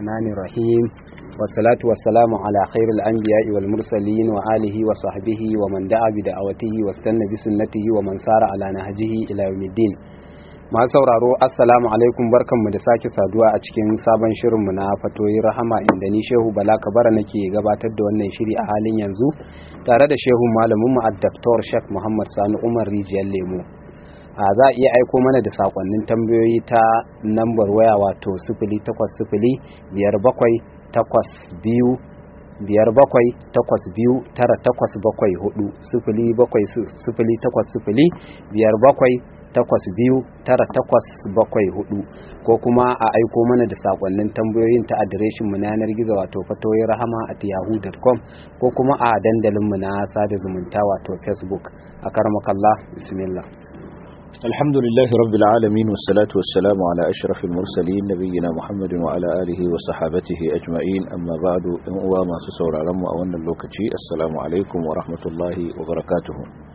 الرحمن الرحيم والصلاة والسلام على خير الأنبياء والمرسلين وآله وصحبه ومن دعا بدعوته واستنى بسنته ومن سار على نهجه إلى يوم الدين masu sauraro assalamu alaikum barkanmu da sake saduwa a cikin sabon shirinmu na fatoyi rahama inda ni shehu bala kabara nake gabatar da wannan shiri a halin yanzu tare da shehu malaminmu a daktar shek muhammad sani umar rijiyar lemo a za a iya aiko mana da sakonnin tambayoyi ta nambar waya wato sifili takwas sifili biyar bakwai takwas biyu biyar bakwai takwas biyu tara takwas bakwai hudu sifili bakwai sifili takwas sifili biyar bakwai takwas biyu tara takwas bakwai hudu ko kuma a aiko mana da sakonnin tambayoyin ta adireshin mu na yanar gizo wato fatoyin rahama at yahoo.com ko kuma a dandalin mu na sada zumunta wato facebook a karmakallah bismillah الحمد لله رب العالمين والصلاة والسلام على أشرف المرسلين نبينا محمد وعلى آله وصحابته أجمعين أما بعد وما سسور علم وأن اللوكتي السلام عليكم ورحمة الله وبركاته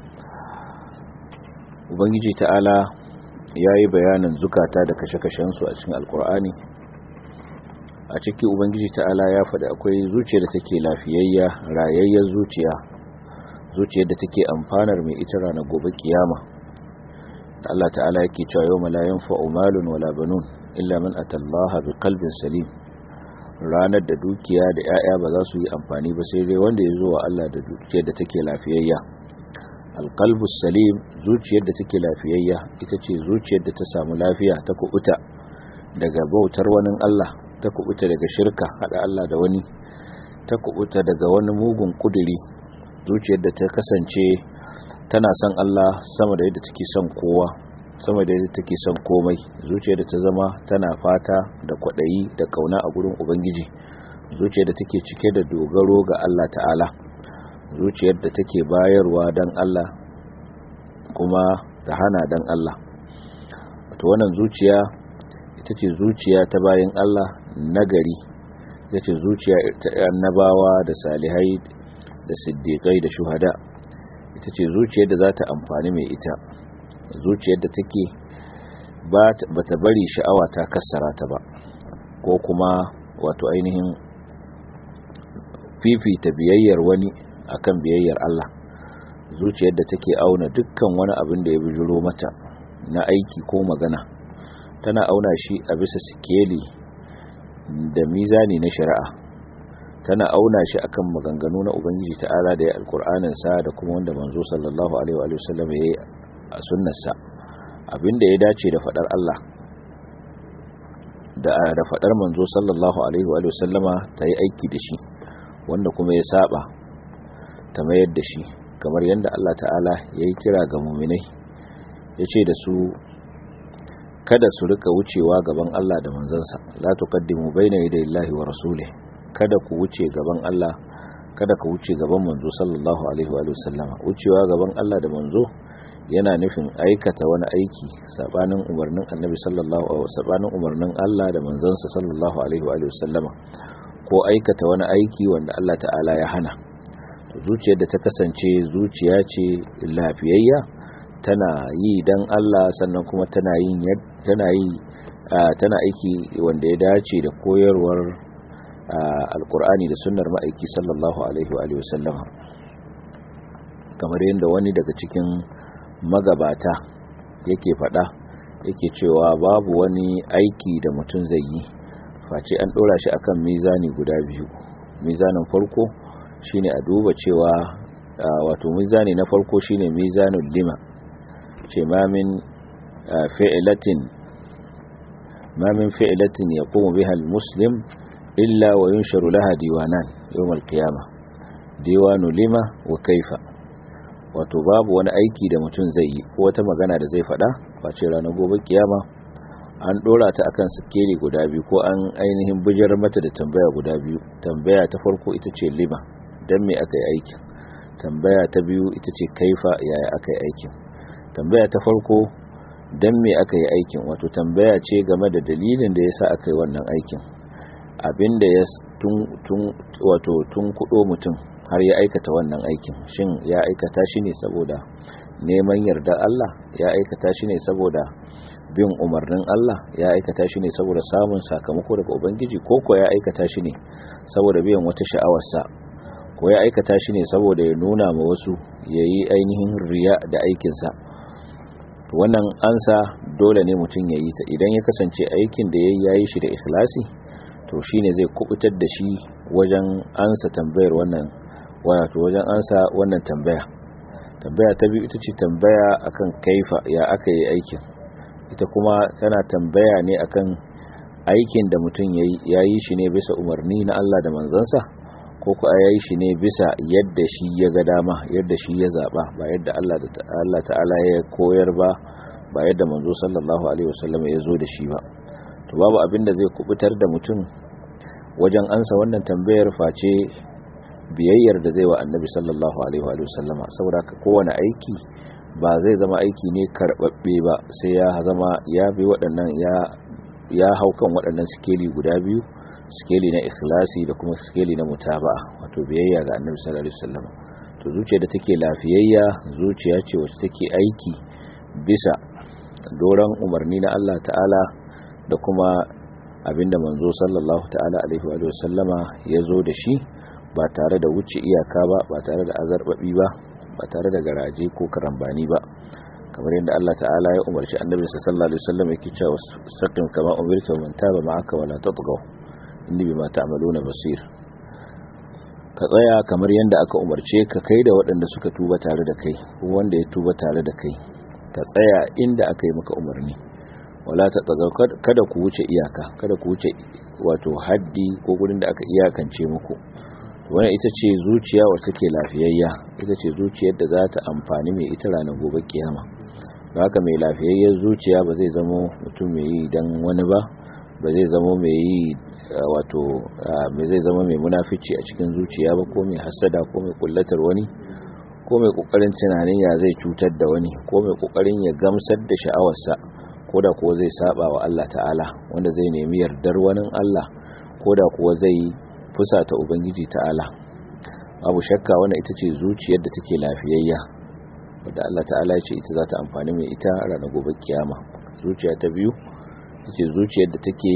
Ubangiji ta'ala ya yi bayanin zukata da kashe-kashensu a cikin alkur'ani a ciki Ubangiji ta'ala ya faɗi akwai zuciyar da take lafiyayya rayayyar zuciya zuciyar da take amfanar mai ita ranar gobe kiyama Allah ta'ala yake cewa yau la yanfa'u malun wala banun illa man atallaha biqalbin salim ranar da dukiya da 'ya'ya ba za su yi amfani ba sai dai wanda ya zo wa Allah da dukiyar da take lafiyayya alqalbus salim zuciyar da take lafiyayya ita ce zuciyar da ta samu lafiya ta kubuta daga bautar wani Allah ta kubuta daga shirka hada Allah da wani ta kubuta daga wani mugun kuduri zuciyar da ta kasance tana son Allah sama da yadda take son kowa sama da yadda take son komai zuciyar da ta zama tana fata da kwadayi da kauna a gurin ubangiji zuciyar da take cike da dogaro ga Allah ta'ala zuciyar da take bayarwa dan Allah kuma ta hana dan Allah wato wannan zuciya ita ce zuciya ta bayan Allah nagari ita ce zuciya ta annabawa da salihai da siddiqai da shuhada ita ce zuciyar da za ta amfani mai ita zuciyar da take ba ta bari sha'awa ta kassara ta ba ko kuma wato ainihin fifita biyayyar wani akan biyayyar Allah zuciyar da take auna dukkan wani abin da ya bijiro mata na aiki ko magana tana auna shi a bisa sikeli da mizani na shari'a tana auna shi akan maganganu na ubangiji ta'ala da ya alkur'anin sa da kuma wanda manzo sallallahu alaihi wa sallam yayi a sunnarsa abinda ya dace da fadar Allah da da fadar manzo sallallahu alaihi wa sallama ta yi aiki da shi wanda kuma ya saba ta mayar da shi kamar yadda Allah ta'ala yayi kira ga mu'minai yace da su kada su rika wucewa gaban Allah da manzansa la tuqaddimu baina yaday Allahi wa rasulihi kada ku wuce gaban Allah kada ka wuce gaban manzo sallallahu alaihi wa sallama wucewa gaban Allah da manzo yana nufin aikata wani aiki sabanin umarnin annabi sallallahu alaihi sabanin umarnin Allah da manzansa sallallahu alaihi wa sallama ko aikata wani aiki wanda Allah ta'ala ya hana to zuciyar da ta kasance zuciya ce lafiyayya tana yi dan Allah sannan kuma tana yin tana yi tana aiki wanda ya dace da koyarwar alkur'ani da sunnar ma'aiki sallallahu alaihi wa sallama kamar yadda wani daga cikin magabata yake fada yake cewa babu wani aiki da mutum zai yi face an dora shi akan mizani guda biyu mizanin farko shine a duba cewa wato mizani na farko shine mizanul lima ce mamin fi'latin mamin fi'latin yaqumu biha al-muslim illa wa yunsharu laha diwanan yawmal qiyama diwanu lima wa kaifa wato babu wani aiki da mutum zai yi ko wata magana da zai faɗa face ranar gobe kiyama an dora ta akan sikeli guda biyu ko an ainihin bijar mata da tambaya guda biyu tambaya ta farko ita ce lima dan me aka yi aikin tambaya ta biyu ita ce kaifa yaya aka yi aikin tambaya ta farko dan me aka yi aikin wato tambaya ce game da dalilin da yasa aka yi wannan aikin abinda ya tun wato tun kudo mutum har ya aikata wannan aikin shin ya aikata shi ne saboda neman yarda Allah ya aikata shi ne saboda bin umarnin Allah ya aikata shi ne saboda samun sakamako daga ubangiji ko ko ya aikata shi ne saboda biyan wata sha'awarsa ko ya aikata shi ne saboda ya nuna ma wasu ya yi ainihin riya da aikinsa wannan ansa dole ne mutum ya yi ta idan ya kasance aikin da ya yi shi da ikhlasi to shi ne zai kubutar da shi wajen ansa tambayar wannan wato wajen ansa wannan tambaya tambaya ta biyu ita ce tambaya akan kaifa ya aka yi aikin ita kuma tana tambaya ne akan aikin da mutum ya yi shi ne bisa umarni na Allah da manzansa ko ku ya yi shi ne bisa yadda shi ya ga dama yadda shi ya zaba ba yadda Allah ta'ala ya koyar ba ba yadda manzo sallallahu alaihi wasallam ya zo da shi ba to babu abin da zai kubutar da mutum wajen ansa wannan tambayar face biyayyar da zai wa annabi sallallahu alaihi wasallama saboda ka kowane aiki ba zai zama aiki ne karbabbe ba sai ya zama ya bi waɗannan ya ya hau kan waɗannan sikeli guda biyu sikeli na ikhlasi da kuma sikeli na mutaba'a wato biyayya ga annabi sallallahu alaihi wasallam to zuciya da take lafiyayya zuciya ce wacce take aiki bisa doran umarni na Allah ta'ala da kuma abinda manzo sallallahu ta'ala alaihi wa sallama ya zo da shi ba tare da wuce iyaka ba ba tare da azarbabi ba ba tare da garaje ko karambani ba kamar yadda Allah ta'ala ya umarci annabi sallallahu alaihi wasallam yake cewa saqim kama umirta man taba ma'aka wala tatghaw inni bima ta'maluna basir ka tsaya kamar yadda aka umarce ka kai da waɗanda suka tuba tare da kai ko wanda ya tuba tare da kai ka tsaya inda aka yi maka umarni wala tatghaw kada ku wuce iyaka kada ku wuce wato haddi ko gurin da aka iyakance muku wannan ita ce zuciya wacce take lafiyayya ita ce zuciyar da za ta amfani mai ita ranar gobe kiyama da haka mai lafiyayyar zuciya ba zai zama mutum mai yi dan wani ba ba zai zama mai yi wato mai zai zama mai munafici a cikin zuciya ba ko mai hasada ko mai kullatar wani ko mai kokarin tunanin ya zai cutar da wani ko mai kokarin ya gamsar da sha'awarsa ko da kuwa zai saba wa Allah ta'ala wanda zai nemi yardar wani Allah ko da kuwa zai fusata ubangiji ta'ala babu shakka wannan ita ce zuciyar da take lafiyayya wadda Allah ta'ala ya ce ita za ta amfani mai ita ranar gobe kiyama zuciya ta biyu ita ce zuciyar da take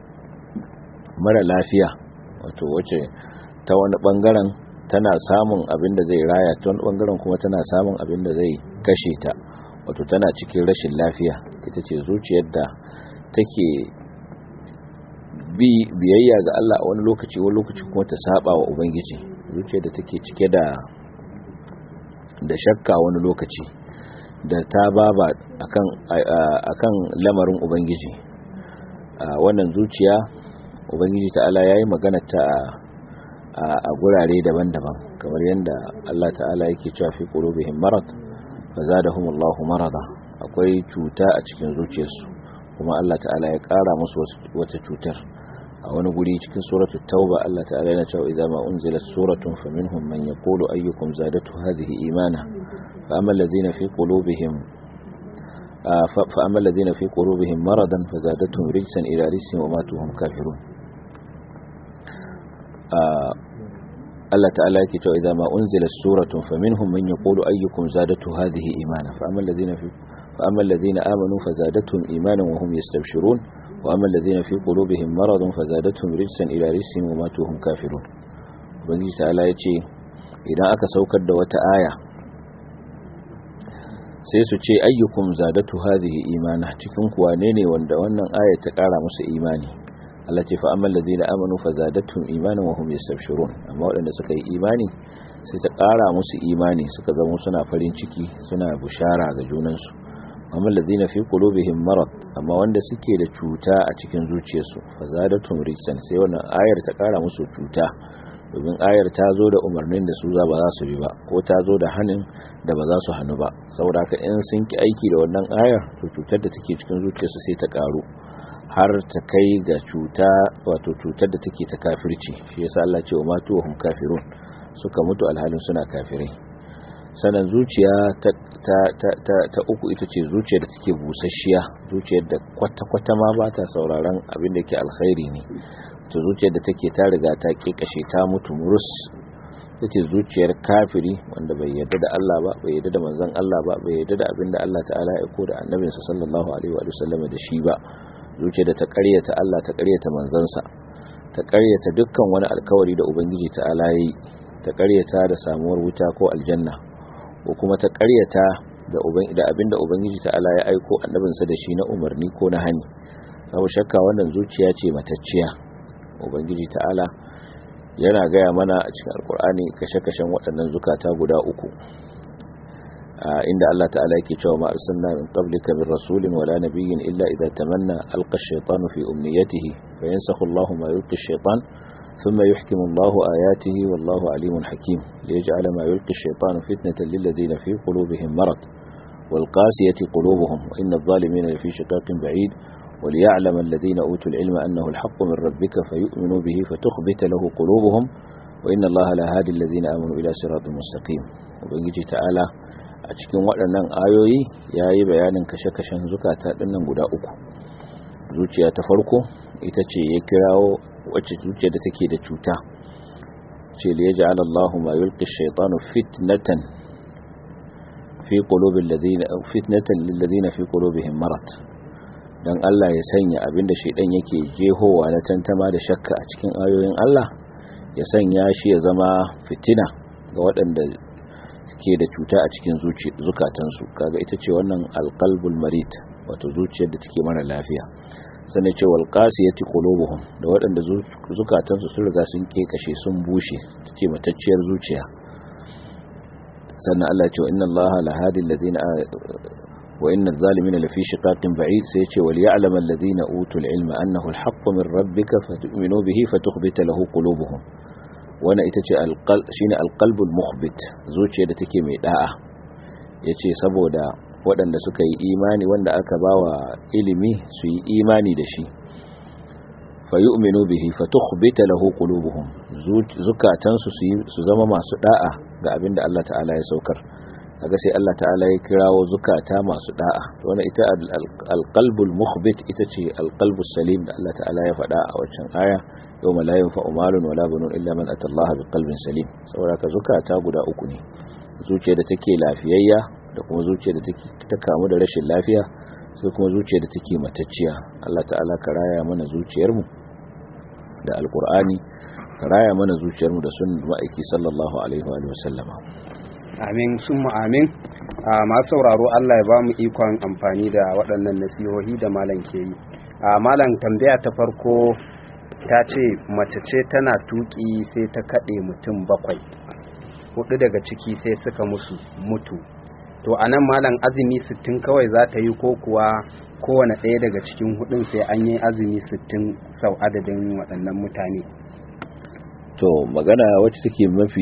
mara lafiya wato wace ta wani bangaren tana samun abin da zai raya ta wani bangaren kuma tana samun abin da zai kashe ta wato tana cikin rashin lafiya ita ce zuciyar da take bi biyayya ga Allah a wani lokaci wani lokaci kuma ta saba wa ubangiji zuciyar da take cike da da shakka wani lokaci da ta baba akan akan lamarin ubangiji wannan zuciya ubangiji ta'ala yayi magana ta a gurare daban-daban kamar yadda Allah ta'ala yake cewa fi qulubihim marad fazadahumullahu marada akwai cuta a cikin zuciyarsu kuma Allah ta'ala ya kara musu wata cutar a wani guri cikin suratul tauba Allah ta'ala yana cewa idza ma unzilat suratun faminhum man yaqulu ayyukum zadatu hadhihi imana fa amma allazina fi qulubihim fa amma allazina fi qulubihim maradan fazadatuhum rijsan ila rijsihim wa matu hum kafirun Allah ta'ala yake cewa idza ma unzilat suratun faminhum man yaqulu ayyukum zadatu hadhihi imana fa amma allazina fi fa amma allazina amanu fazadatuhum imanan wa hum yastabshirun وأما الذين في قلوبهم مرض فزادتهم رجسا إلى رجسهم وماتوا هم كافرون ubangiji ta'ala ya ce idan aka saukar da wata aya sai su ce ayyukum zadatu hadhihi imana cikin kuwa ne ne wanda wannan aya ta kara musu imani Allah ce fa amman ladina amanu fazadatuhum imanan wa hum yastabshirun amma waɗanda suka yi imani sai ta kara musu imani suka zama suna farin ciki suna bushara ga junansu amma ladina fi qulubihim marad amma wanda suke da cuta a cikin zuciyarsu fazadatum rijsan sai wannan ayar ta kara musu cuta domin ayar ta zo da umarnin da su za ba za su bi ba ko ta zo da hanin da ba za su hannu ba saboda haka in sun ki aiki da wannan ayar to cutar da take cikin zuciyarsu sai ta karu har ta kai ga cuta wato cutar da take ta kafirci shi yasa Allah ce wa matu wa hum kafirun suka mutu alhalin suna kafirai sanan zuciya ta ta, ta, ta, ta uku ita ce zuciyar da take busasshiya zuciyar da kwata-kwata ma ba ta sauraron abin da ke alkhairi ne to zuciyar da take ta riga ta kekashe ta mutu murus ita ce zuciyar kafiri wanda bai yarda da Allah ba bai yarda da manzon Allah ba bai yarda da abinda Allah ta'ala ya aiko da annabinsa sallallahu alaihi wa sallam da shi ba zuciyar da ta ƙaryata Allah ta ƙaryata manzansa ta ƙaryata dukkan wani alkawari da ubangiji ta'ala ya yi ta ƙaryata da samuwar wuta ko aljanna ko kuma ta ƙaryata da abinda ubangiji ta'ala ya aiko annabinsa da shi na umarni ko na hani babu shakka wannan zuciya ce matacciya ubangiji ta'ala yana gaya mana a cikin alkur'ani kashe-kashen waɗannan zukata guda uku inda Allah ta'ala yake cewa ma arsalna min qablika min rasulin wala nabiyyin illa idza tamanna alqa ash-shaytanu fi umniyatihi fayansakhu Allahu ma yulqi ash-shaytan thumma yuhkimu Allahu ayatihi wallahu alimun hakim liyaj'ala ma yulqi ash-shaytanu fitnatan lil ladina fi qulubihim marad wal qasiyati qulubuhum wa inna adh-dhalimina lafi shiqaqin ba'id وليعلم الذين أوتوا العلم أنه الحق من ربك فيؤمنوا به فتخبت له قلوبهم وإن الله لا هادي الذين آمنوا إلى صراط مستقيم وبنجي تعالى a cikin waɗannan ayoyi ya yi bayanin kashe-kashen zukata ɗinnan guda uku zuciya ta farko ita ce ya kirawo wacce zuciya da take da cuta ce da ya ji alallahu ma yulki shaitanu fitnatan fi qulubil ladina fitnatan lil ladina fi qulubihim marad don Allah ya sanya abinda shaidan yake jehowa na tantama da shakka a cikin ayoyin Allah ya sanya shi ya zama fitina ga waɗanda ke da cuta a cikin zukatansu kaga ita ce wannan alqalbul marid wato zuciyar da take mara lafiya sannan ce wal qasiyati qulubuhum da waɗanda zukatansu sun riga sun kekashe sun bushe tace matacciyar zuciya sannan Allah ya ce inna Allah la hadi allazina وإن الظالمين لفي شقاق بعيد سيتي وليعلم الذين أوتوا العلم أنه الحق من ربك فتؤمنوا به فتخبت له قلوبهم وانا itace shine alqalbul mukhbit zuciya da take mai da'a yace saboda waɗanda suka yi imani wanda aka bawa ilimi su yi imani da shi fayu'minu bihi fatukhbita lahu qulubuhum zukatansu su zama masu da'a ga abinda Allah ta'ala ya saukar kaga sai Allah ta'ala ya kirawo zukata masu da'a wannan ita alqalbul mukhbit ita ce alqalbus salim da Allah ta'ala ya faɗa a waccan aya yawma la yanfa'u malun wala banun illa man atallaha biqalbin salim saboda ka zukata guda uku ne zuciya da take lafiyayya da kuma zuciya da take ta kamu da rashin lafiya sai kuma zuciya da take matacciya Allah ta'ala ka raya mana zuciyar mu da alqur'ani ka raya mana zuciyar mu da sunnar ma'aiki sallallahu alaihi wa sallama amin sun amin a masu sauraro Allah ya ba mu ikon amfani da waɗannan nasihohi da malam ke yi a malam tambaya ta farko ta ce mace ce tana tuki sai ta kaɗe mutum bakwai hudu daga ciki sai suka musu mutu to a nan malam azumi sittin kawai za ta yi ko kuwa kowane ɗaya daga cikin hudun sai an yi azumi sittin sau adadin waɗannan mutane to magana wacce take mafi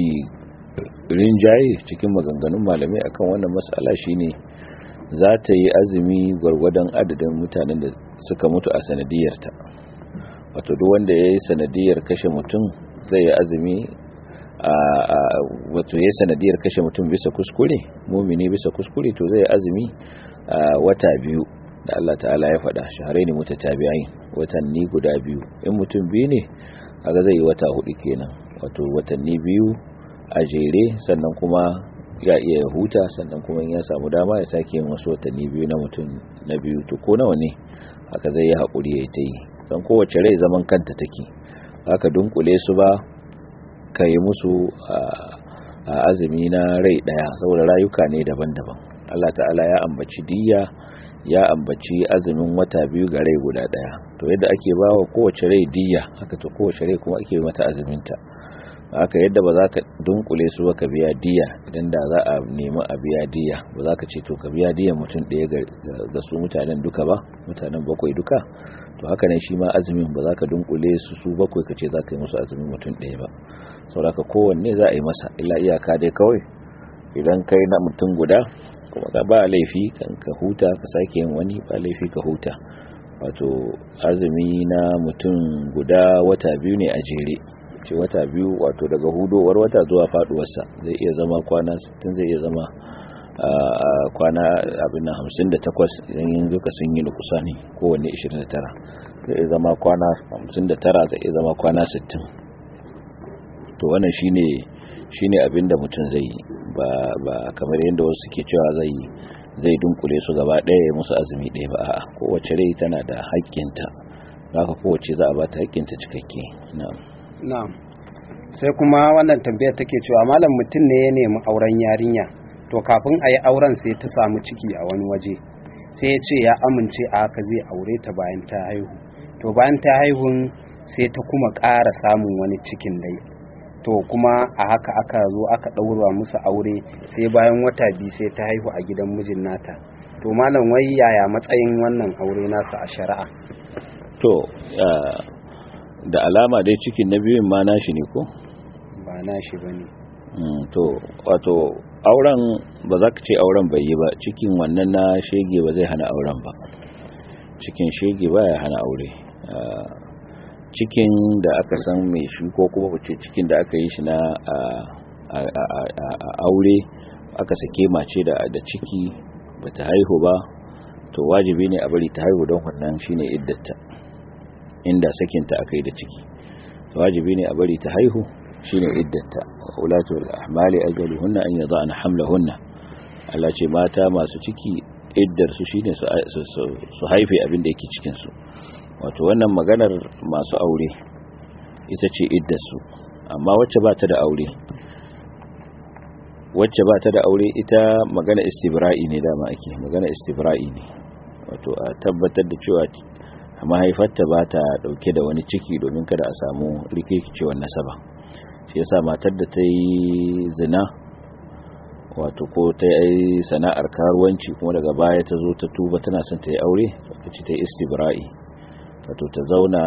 rinjaye cikin maganganun malamai akan wannan matsala shine za ta yi azumi gwargwadon adadin mutanen da suka mutu a sanadiyarta wato duk wanda ya yi sanadiyar kashe mutum zai yi azumi a wato ya sanadiyar kashe mutum bisa kuskure mumini bisa kuskure to zai yi azumi a wata biyu da Allah ta'ala ya faɗa shaharai ne mutatabi'ai watanni guda biyu in mutum biyu ne kaga zai yi wata hudu kenan wato watanni biyu a jere sannan kuma ya iya huta sannan kuma ya samu dama ya sake yin wasu watanni biyu na mutum na biyu to ko nawa ne haka zai yi haƙuri ya ta yi don kowace rai zaman kanta take haka dunkule su ba ka yi musu a azumi na rai ɗaya saboda rayuka ne daban-daban Allah ta'ala ya ambaci diya ya ambaci azumin wata biyu ga rai guda ɗaya to yadda ake ba wa kowace rai diya haka to kowace rai kuma ake mata azuminta haka yadda ba za ka dunkule su ba ka biya diya idan da za a nemi a biya diya ba za ka ce to ka biya diya mutum ɗaya ga su mutanen duka ba mutanen bakwai duka to haka ne shi ma azumin ba za ka dunkule su su bakwai ka ce za ka yi musu azumin mutum ɗaya ba saboda kowanne za a yi masa illa iyaka dai kawai idan kai na mutum guda kuma ka ba laifi kan ka huta ka sake yin wani ba laifi ka huta wato azumi na mutum guda wata biyu ne a jere ce wata biyu wato daga hudowar wata zuwa faduwarsa zai iya zama kwana 60 zai iya zama kwana abin na 58 idan yin duka sun yi nukusa ne kowanne 29 zai iya zama kwana 59 zai iya zama kwana 60 to wannan shine shine abinda mutum zai yi ba ba kamar yadda wasu suke cewa zai zai dunkule su gaba ɗaya ya musu azumi ɗaya ba a'a kowace rai tana da haƙƙinta haka kowace za a ba ta haƙƙinta cikakke na'am na'am sai kuma wannan tambayar take cewa malam mutum ne ya nemi auren yarinya to kafin a yi auren sai ta samu ciki a wani waje sai ya ce ya amince a haka zai aure ta bayan ta haihu to bayan ta haihun sai ta kuma ƙara samun wani cikin dai to kuma a haka aka zo aka ɗaura musu aure sai bayan wata biyu sai ta haihu a gidan mijin nata to malam wai yaya matsayin wannan aure nasa a shari'a to da alama dai cikin na biyun ma nashi ne ko ba nashi bane to wato auren ba za ka ce auren bai yi ba cikin wannan na shege ba zai hana auren ba cikin shege ba ya hana aure cikin da aka san mai shi ko kuma ce cikin da aka yi shi na aure aka sake mace da ciki ba ta haihu ba to wajibi ne a bari ta haihu don wannan shine iddata inda sakinta aka yi da ciki wajibi ne a bari ta haihu shine iddata ulatul ahmali ajaluhunna an yada'na hamlahunna Allah ce mata masu ciki iddar su shine su haife abin da yake cikin su wato wannan maganar masu aure ita ce iddar su amma wacce ba ta da aure wacce ba ta da aure ita magana istibra'i ne dama ake magana istibra'i ne wato a tabbatar da cewa mahaifarta ba ta dauke da wani ciki domin kada a samu rikicewar nasaba shi yasa matar da ta yi zina wato ko ta yi sana'ar karuwanci kuma daga baya ta zo ta tuba tana son ta yi aure wacce ta yi istibra'i wato ta zauna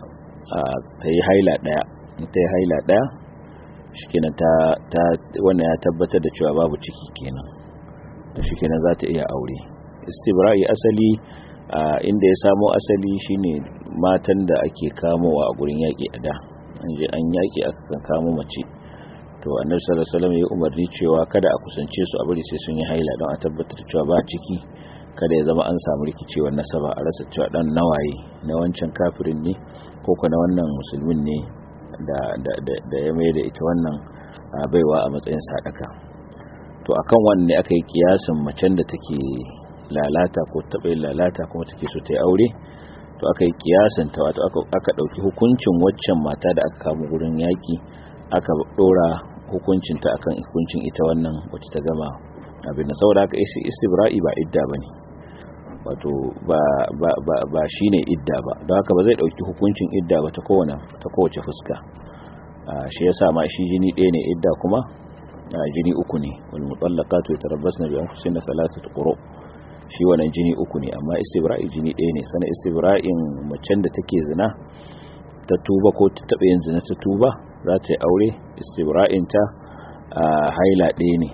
ta yi haila daya ta yi haila daya shikenan ta ta wannan ya tabbatar da cewa babu ciki kenan to shikenan za ta iya aure istibra'i asali inda ya samo asali shine matan da ake kamowa a gurin yaƙi a da an je an yaƙi aka kan kamo mace to annabi sallallahu alaihi wasallam ya umarni cewa kada a kusance su a bari sai sun yi haila don a tabbatar cewa ba ciki kada ya zama an samu rikicewar nasaba a rasa cewa dan nawaye na wancan kafirin ne ko na wannan musulmin ne da da da ya mai da ita wannan baiwa a matsayin sadaka to akan wannan ne aka yi kiyasin macen da take lalata ko taɓa yin lalata kuma take so ta yi aure to aka yi kiyasin ta wato aka ɗauki hukuncin waccan mata da aka kama gurin yaƙi aka ɗora hukuncinta akan hukuncin ita wannan wacce ta gama abin da saboda haka isi istibra'i ba idda ba ne wato ba ba ba ba shine idda ba don haka ba zai ɗauki hukuncin idda ba ta kowane ta kowace fuska shi yasa ma shi jini ɗaya ne idda kuma jini uku ne wal mutallaqatu yatarabbasna bi anfusihinna thalathatu quru' shi wannan jini uku ne amma istibra'i jini ɗaya ne sana istibra'in macen da take zina ta tuba ko ta taɓa yin zina ta tuba za ta yi aure istibra'in ta a haila ɗaya ne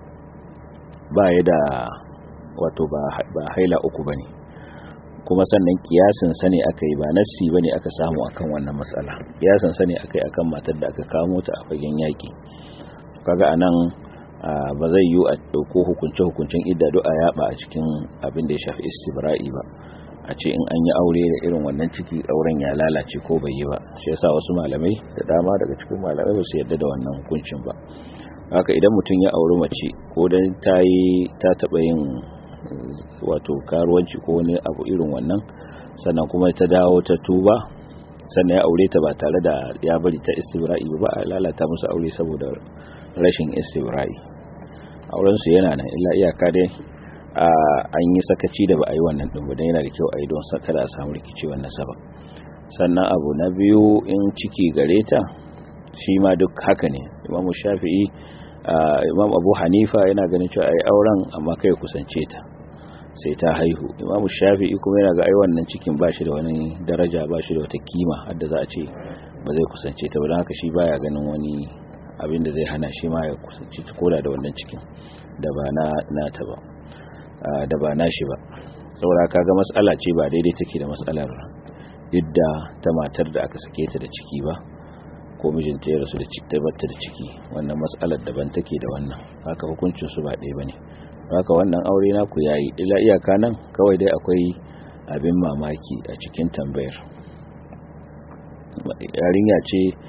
ba ya da wato ba haila uku ba ne kuma sannan kiyasin sane aka yi ba nassi ba ne aka samu akan wannan matsala kiyasin sane aka yi akan matar da aka kamo ta a fagen yaƙi kaga a nan ba zai yi a ɗauko hukunce-hukuncen idda a yaba a cikin abin da ya shafi istibra'i ba a ce in an yi aure da irin wannan ciki auren ya lalace ko bai yi ba shi yasa wasu malamai da dama daga cikin malamai ba su yarda da wannan hukuncin ba haka idan mutum ya auri mace ko dan ta yi ta taɓa yin wato karuwanci ko wani abu irin wannan sannan kuma ta dawo ta tuba sannan ya aure ta ba tare da ya bari ta istibra'i ba a lalata musu aure saboda rashin istibra'i aurensu yana nan illa iyaka dai an yi sakaci da ba a yi wannan ɗin ba don yana da kyau a yi don kada a samu rikicewar nasaba sannan abu na biyu in ciki gare ta shi ma duk haka ne imamu shafi'i imam abu hanifa yana ganin cewa a yi auren amma kai kusance ta sai ta haihu imamu shafi'i kuma yana ga ai wannan cikin ba shi da wani daraja ba shi da wata kima hadda za a ce ba zai kusance ta ba don haka shi baya ganin wani abin da zai hana shi ma ya kusanci koda da wannan cikin da ba na nata ba da ba nashi ba saboda kaga mas'ala ce ba daidai take da mas'alar idda ta matar da aka sake ta da ciki ba ko mijinta ya rasu da ciki tabbata da ciki wannan mas'alar daban take da wannan haka hukuncin su ba ɗaya bane haka wannan aure naku yayi ila iyaka nan kawai dai akwai abin mamaki a cikin tambayar yarinya ce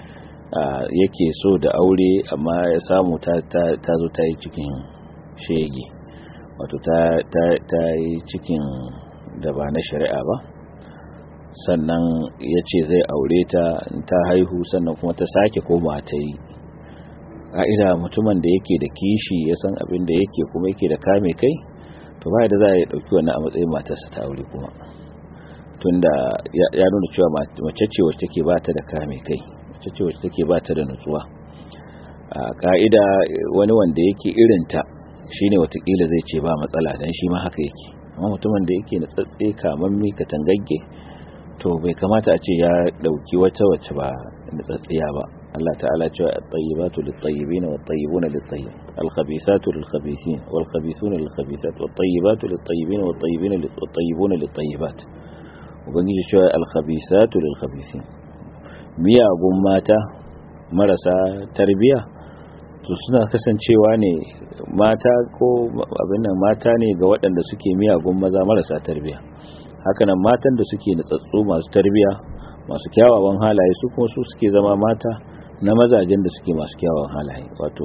yake so da aure amma ya samu ta zo ta yi cikin shege wato ta yi cikin da ba na shari'a ba sannan ya ce zai aure ta ta haihu sannan kuma ta sake koma ta yi ƙa'ida mutumin da yake da kishi ya san abin da yake kuma yake da kame kai to ba da za a yi ɗauki wani a matsayin matarsa ta aure kuma tunda ya nuna cewa mace ce wacce take ba ta da kame kai mace ce wacce take ba ta da nutsuwa a ƙa'ida wani wanda yake irinta shine watakila zai ce ba matsala dan shi ma haka yake amma mutumin da yake na tsatse kamammi katangagge to bai kamata a ce ya dauki wata wacce ba na tsatsiya ba Allah ta'ala cewa at-tayyibatu lit-tayyibin wat-tayyibuna lit-tayyib al-khabithatu lil-khabithin wal-khabithuna lil-khabithat wat-tayyibatu lit-tayyibin wat-tayyibina wat-tayyibuna lit-tayyibat ubangiji cewa al-khabithatu lil-khabithin miyagun mata marasa tarbiya to suna kasancewa ne mata ko abin nan mata ne ga waɗanda suke miyagun maza marasa tarbiya hakanan matan da suke natsatsu masu tarbiya masu kyawawan halaye su kuma su suke zama mata na mazajen da suke masu kyawawan halaye wato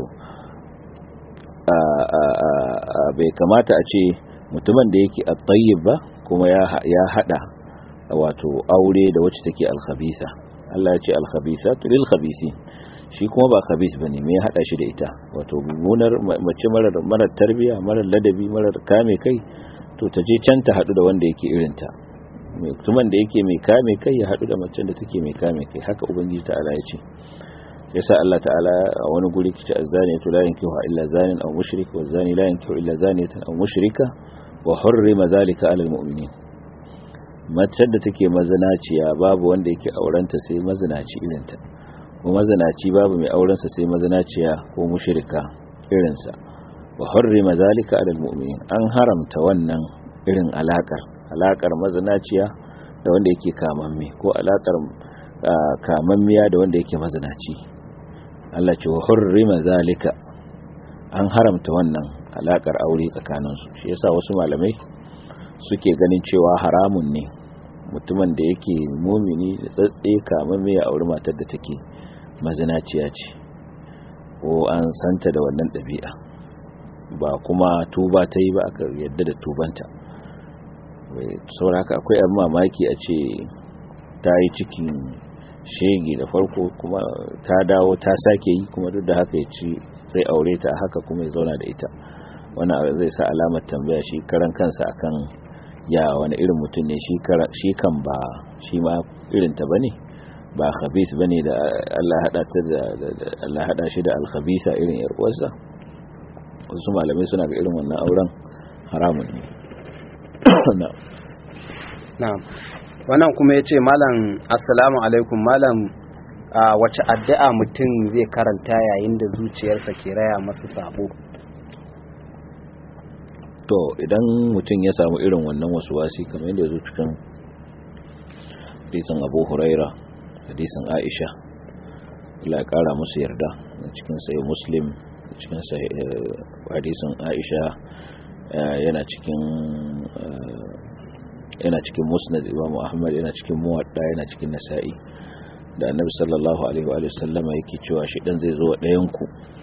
bai kamata a ce mutumin da yake at-tayyib ba kuma ya hada wato aure da wacce take al-khabisa Allah ya ce al-khabisatu lil-khabisin shi kuma ba khabis bane me ya hada shi da ita wato mummunar mace marar marar tarbiya marar ladabi marar kame kai to ta je can ta hadu da wanda yake irin ta mutumin da yake mai kame kai ya hadu da macen da take mai kame kai haka ubangiji ta'ala ya ce yasa Allah ta'ala a wani guri kici azani to la yankihu illa zanin aw mushrik wa zani la yankihu illa zaniyatan aw mushrika wa hurrima zalika 'ala al-mu'minin macen da take mazinaciya babu wanda yake aurenta sai mazinaci irin ta ko mazinaci babu mai aurensa sai mazinaciya ko mushrika irinsa wa hurrima zalika alal mu'minin an haramta wannan irin alakar alakar mazinaciya da wanda yake kamamme ko alakar kamammiya da wanda yake mazinaci Allah ce wa hurrima zalika an haramta wannan alakar aure tsakaninsu shi yasa wasu malamai suke ganin cewa haramun ne mutumin da yake mumini da tsatse kamamme ya auri matar da take mazinaciya ce ko an santa da wannan ɗabi'a ba kuma tuba ta yi ba aka yadda da tubanta sauraka akwai abin mamaki a ce ta yi cikin shege da farko kuma ta dawo ta sake yi kuma duk da haka ya ci zai aure ta haka kuma ya zauna da ita wani zai sa alamar tambaya shi karan kansa akan ya wani irin mutum ne shi kan ba shi ma irinta ba ne ba khabis bane da Allah hada ta da Allah hada shi da al-khabisa irin yar uwarsa wasu malamai suna ga irin wannan auren haramun ne na'am wannan kuma yace malam assalamu alaikum malam wace addu'a mutum zai karanta yayin da zuciyarsa ke raya masa sabo to idan mutum ya samu irin wannan wasu wasi kamar yadda ya zo cikin hadisin Abu Huraira hadisin Aisha Allah ya kara musu yarda cikin sai Muslim cikin hadisin Aisha yana cikin yana cikin Musnad Imam Ahmad yana cikin Muwadda yana cikin Nasa'i da Annabi sallallahu alaihi wa sallama yake cewa shi dan zai zo ɗayan ku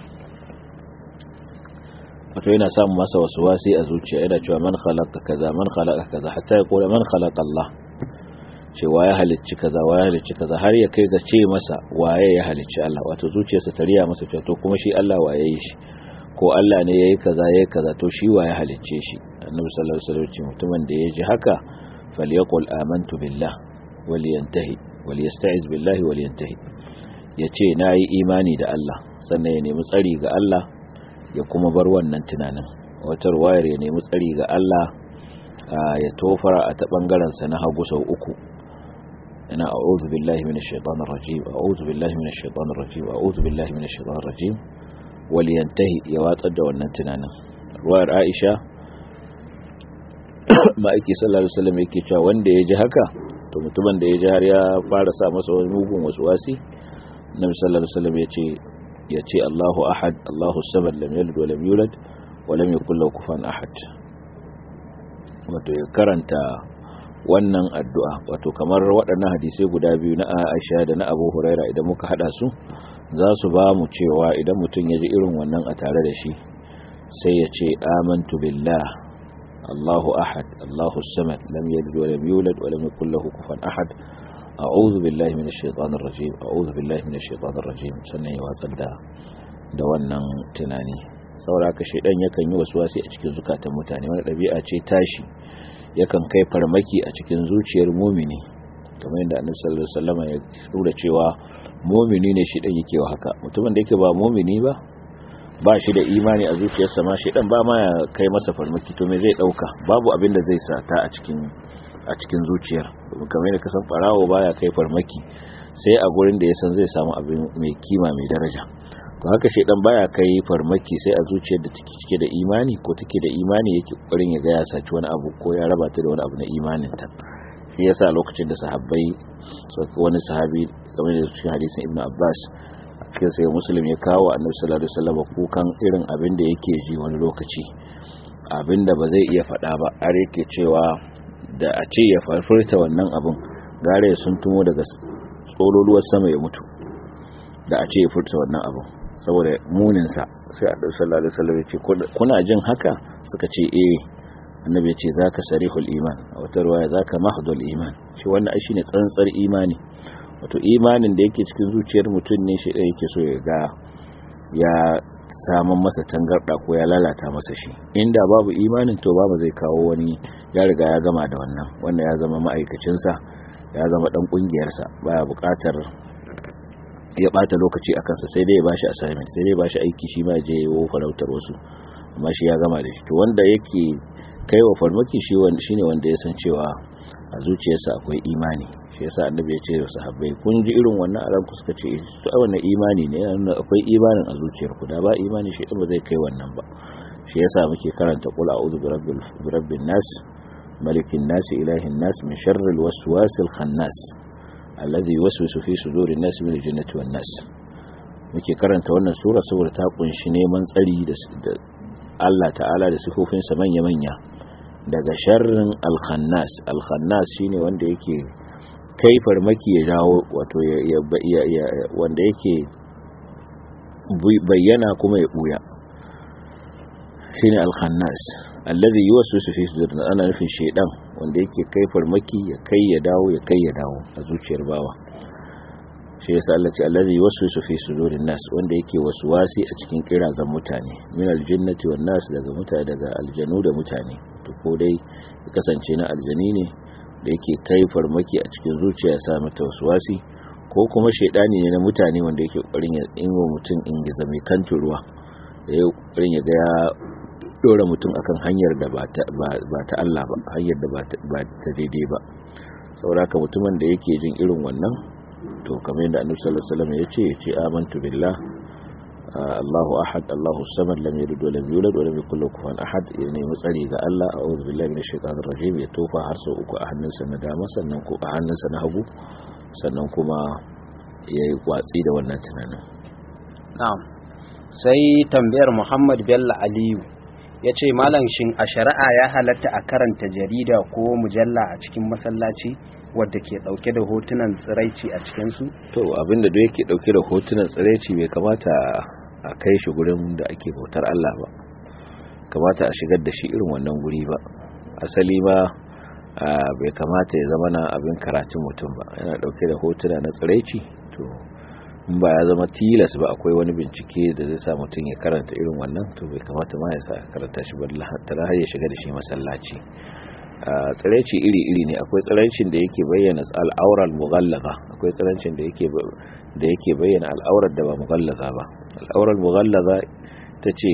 wato yana samun masa wasu wasi a zuciya yana cewa man khalaqa kaza man khalaqa kaza hatta ya kula man khalaqa Allah ce waye halicci kaza waye halicci kaza har ya kai ga ce masa waye ya halicci Allah wato zuciyarsa ta riya masa cewa to kuma shi Allah waye yi shi ko Allah ne yayi kaza yayi kaza to shi waye halicce shi annabi sallallahu alaihi wasallam mutumin da ya ji haka falyaqul amantu billah waliyantahi waliyasta'iz billahi waliyantahi yace nayi imani da Allah sannan ya nemi tsari ga Allah ya kuma bar wannan tunanin wata ruwayar ya nemi tsari ga Allah ya tofara a ta bangaren sa na hagu sau uku ina a'udhu billahi minash shaitanir rajim a'udhu billahi minash shaitanir rajim a'udhu billahi minash shaitanir rajim wal yantahi ya watsar da wannan tunanin ruwayar Aisha ma'aiki sallallahu alaihi wasallam yake cewa wanda ya ji haka to mutumin da ya ji har ya fara sa masa wani mugun waswasi Nabi sallallahu alaihi wasallam yace yace Allahu ahad Allahu samad lam yalid wa lam yulad wa lam yakul lahu kufuwan ahad wato ya karanta wannan addu'a wato kamar waɗannan hadisai guda biyu na Aisha da na Abu Huraira idan muka hada su za su ba mu cewa idan mutum ya ji irin wannan a tare da shi sai ya ce amantu billah Allahu ahad Allahu samad lam yalid wa lam yulad wa lam yakul lahu kufuwan ahad a'udhu billahi minash shaitanir rajim a'udhu billahi minash shaitanir rajim sannan ya watsar da da wannan tunani saboda haka shaidan yakan yi wasi a cikin zukatan mutane wani ɗabi'a ce tashi yakan kai farmaki a cikin zuciyar mumini kamar yadda annabi sallallahu alaihi wasallam ya nuna cewa mumini ne shi dan yake wa haka mutumin da yake ba mumini ba ba shi da imani a zuciyarsa ma shi dan ba ma ya kai masa farmaki to me zai dauka babu abin da zai sata a cikin a cikin zuciyar kamar yadda kasan farawo baya kai farmaki sai a gurin da ya san zai samu abin mai kima mai daraja to haka shedan baya kai farmaki sai a zuciyar da take cike da imani ko take da imani yake kokarin ya ga ya saci wani abu ko ya raba ta da wani abu na imanin ta shi yasa lokacin da sahabbai wani sahabi game da cikin hadisin ibnu abbas a cikin sai muslim ya kawo annabi sallallahu alaihi wasallam kukan irin abin da yake ji wani lokaci abin da ba zai iya faɗa ba har yake cewa da a ce ya farfurta wannan abin gare ya sun tumo daga tsololuwar sama ya mutu da a ce ya furta wannan abin saboda muninsa sai a ɗauki sallallahu alaihi wasallam ya ce kuna jin haka suka ce eh annabi ya ce zaka sarihul iman a wata ruwaya zaka mahdul iman shi wannan ai shine tsantsar imani wato imanin da yake cikin zuciyar mutum ne shi da yake so ya ga ya samun masa tangarda ko ya lalata masa shi inda babu imanin to babu zai kawo wani ya riga ya gama da wannan wanda ya zama ma'aikacinsa ya zama dan kungiyarsa baya bukatar ya bata lokaci a kansa sai dai ya bashi assignment sai dai ya bashi aiki shi ma je yawo farautar wasu amma shi ya gama da shi to wanda yake kaiwa farmaki shi shine wanda ya san cewa a zuciyarsa akwai imani shi yasa annabi ya ce da sahabbai kun ji irin wannan a ranku suka ce to ai wannan imani ne yana akwai imanin a zuciyarku da ba imani shi ba zai kai wannan ba shi yasa muke karanta qul a'udhu birabbil birabbin nas malikin nas ilahin nas min sharril waswasil khannas alladhi yuwaswisu fi sudurin nas min aljannati wan nas muke karanta wannan sura saboda ta kunshi neman tsari da Allah ta'ala da sifofinsa manya-manya daga sharrin alkhannas alkhannas shine wanda yake kai farmaki ya jawo wato wanda yake bayyana kuma ya buya shine alkhannas alladhi yuwaswisu fi sudurin ana nufin shedan wanda yake kai farmaki ya kai ya dawo ya kai ya dawo a zuciyar bawa shi yasa Allah ce allazi waswisu fi sudurin nas wanda yake waswasi a cikin kirazan mutane min aljinnati wan nas daga mutane daga aljanu da mutane to ko dai ya kasance na aljani ne da yake kai farmaki a cikin zuciya ya sa mata waswasi ko kuma shaidani ne na mutane wanda yake kokarin ya inwa mutum in giza mai kantu ruwa ya yi kokarin ya ga ya dora mutum akan hanyar da ba ta Allah ba hanyar da ba ta daidai ba saboda ka mutumin da yake jin irin wannan to kamar yadda annabi sallallahu alaihi wasallam yace yace amantu billah Allahu ahad Allahu samad lam yalid wa lam yulad wa lam yakul lahu kufuwan ahad ya nemi tsari ga Allah a'udhu billahi minash shaitanir rajim ya tofa har sau uku a hannunsa na dama sannan ko a hannunsa na hagu sannan kuma ya yi watsi da wannan tunanin na'am sai tambayar Muhammad Bello Aliyu ya ce malam shin a shari'a ya halatta a karanta jarida ko mujalla a cikin masallaci wadda ke dauke da hotunan tsiraici a cikinsu? to abinda da yake dauke da hotunan tsiraici bai kamata a kai shi gurin da ake bautar Allah ba kamata a shigar da shi irin wannan guri ba asali ba bai kamata ya zama na abin karatun mutum ba yana dauke da hotuna na tsiraici to in ba ya zama tilas ba akwai wani bincike da zai sa mutum ya karanta irin wannan to bai kamata ma ya sa karanta shi ba har ya shiga da shi masallaci tsiraici iri-iri ne akwai tsiraicin da yake bayyana al'aurar mughallaza akwai tsiraicin da yake da yake bayyana al'aurar da ba mughallaza ba al'aurar mughallaza ta ce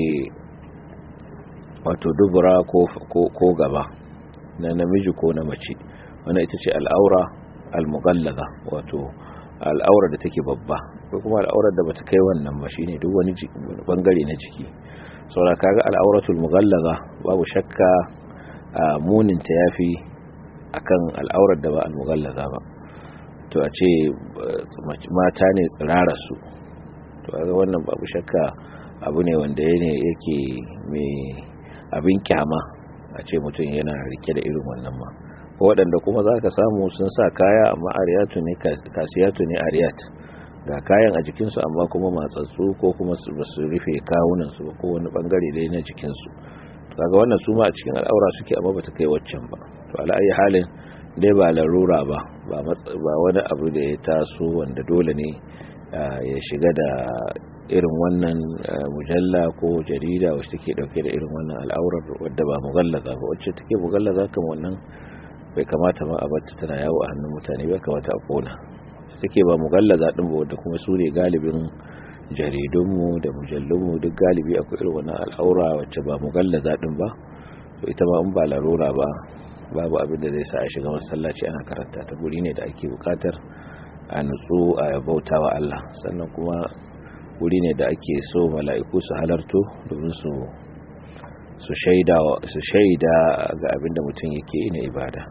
wato dubura ko gaba na namiji ko na mace wannan ita ce al'aura al-mughallaza wato al'aurar da take babba ko kuma al'aurar da bata kai wannan ba shine duk wani bangare na jiki saboda kaga al'auratul mughallaza babu shakka muninta ya fi akan al'aurar da ba al-mughallaza ba to a ce mata ne tsirara su to ga wannan babu shakka abu ne wanda ne yake mai abin kyama a ce mutum yana rike da irin wannan ma waɗanda kuma za ka samu sun sa kaya amma ariyatu ne kasiyatu ne ariyat ga kayan a jikinsu amma kuma matsatsu ko kuma ba su rufe kawunansu ba ko wani bangare dai na jikinsu kaga wannan su ma a cikin al'aura suke amma ba ta kai waccan ba to ala'ayi halin dai ba larura ba ba wani abu da ya taso wanda dole ne ya shiga da irin wannan mujalla ko jarida wacce take dauke da irin wannan al'aurar wadda ba mugallaza ba wacce take mugallaza kan wannan bai kamata ma a bata tana yawo a hannun mutane bai kamata a kona take ba mugallaza din ba wadda kuma su ne galibin jaridunmu da mujallunmu duk galibi akwai irin wannan al'aura wacce ba mugallaza din ba to ita ma in ba larura ba babu abin da zai sa a shiga masallaci ana karanta ta guri ne da ake bukatar a nutsu a bauta wa Allah sannan kuma wuri ne da ake so mala'iku su halarto domin su su shaida su shaida ga abin da mutum yake na ibada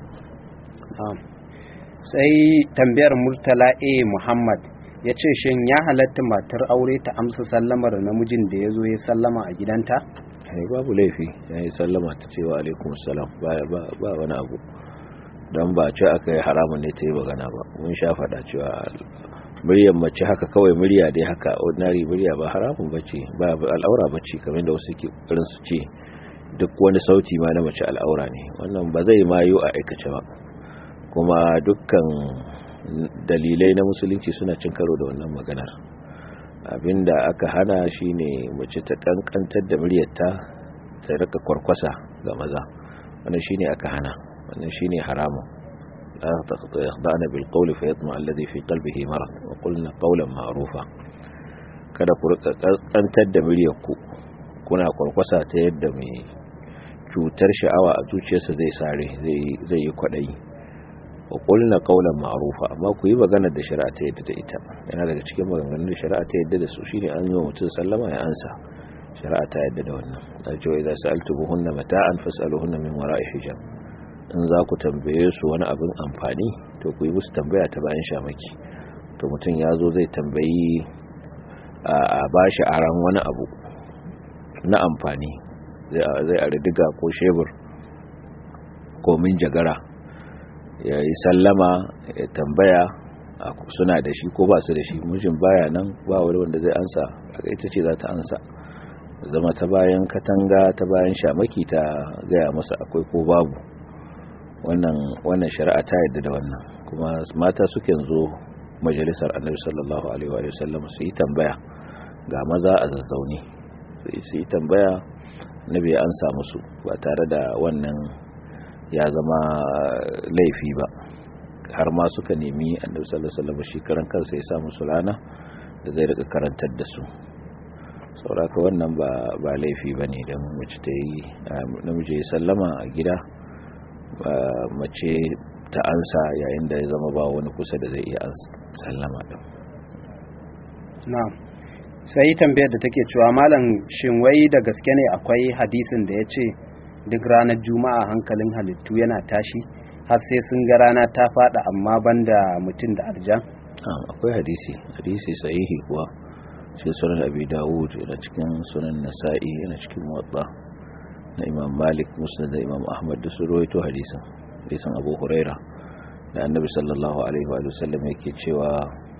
sai tambayar murtala a muhammad ya ce shin ya halatta matar aure ta amsa sallamar namijin da ya zo ya sallama a gidanta? babu laifi ya yi sallama ta cewa alaikum salam ba wani abu don ba ce aka yi haramun ne ta yi magana ba mun sha faɗa cewa muryar mace haka kawai murya dai haka ordinary murya ba haramun bace ba al'aura bace kamar da wasu ke ƙoƙarin su ce duk wani sauti ma na mace al'aura ne wannan ba zai mayo a aikace ba kuma dukkan dalilai na musulunci suna cin karo da wannan maganar abinda aka hana shine mace ta kankantar da muryarta ta rika kwarkwasa ga maza wannan shine aka hana wannan shine haramun la yakhda'na bil qawli fa yatma alladhi fi qalbihi marad wa qulna qawlan ma'rufa kada ku rika kankantar da muryarku kuna kwarkwasa ta yadda mai cutar sha'awa a zuciyarsa zai sare zai yi kwadayi wa qulna qawlan ma'rufa amma ku yi magana da shari'a ta yadda da ita yana daga cikin maganganun da shari'a ta yadda da su shine an yi wa mutum sallama ya ansa shari'a ta yadda da wannan da cewa idan sa'altumuhunna mata'an fas'aluhunna min wara'i hijab in za ku tambaye su wani abin amfani to ku yi musu tambaya ta bayan shamaki to mutum ya zo zai tambayi a bashi aran wani abu na amfani zai a diga ko shebur ko min jagara ya yi sallama ya tambaya suna da shi ko ba su da shi mijin baya nan ba wani wanda zai ansa ita ce za ta ansa zama ta bayan katanga ta bayan shamaki ta gaya masa akwai ko babu wannan wannan shari'a ta yadda da wannan kuma mata suke zo majalisar annabi sallallahu alaihi wa sallam su yi tambaya ga maza a zazzauni su yi tambaya nabi an samu su ba tare da wannan ya zama laifi ba har ma suka nemi annabi sallallahu alaihi wasallam shi karan kansa ya sa musu rana da zai rika karantar da su sauraka wannan ba ba laifi bane dan mace ta yi namiji ya sallama a gida mace ta ansa yayin da ya zama ba wani kusa da zai iya sallama din na'am sai tambayar da take cewa malam shin wai da gaske ne akwai hadisin da ya ce duk ranar juma'a hankalin halittu yana tashi har sai sun ga rana ta fada amma banda mutum da aljan akwai hadisi hadisi sahihi kuwa cikin sunan abi dawud yana cikin sunan nasa'i yana cikin muwatta na imam malik musnad da imam ahmad da su rawaito hadisin hadisin abu huraira da annabi sallallahu alaihi wa sallam yake cewa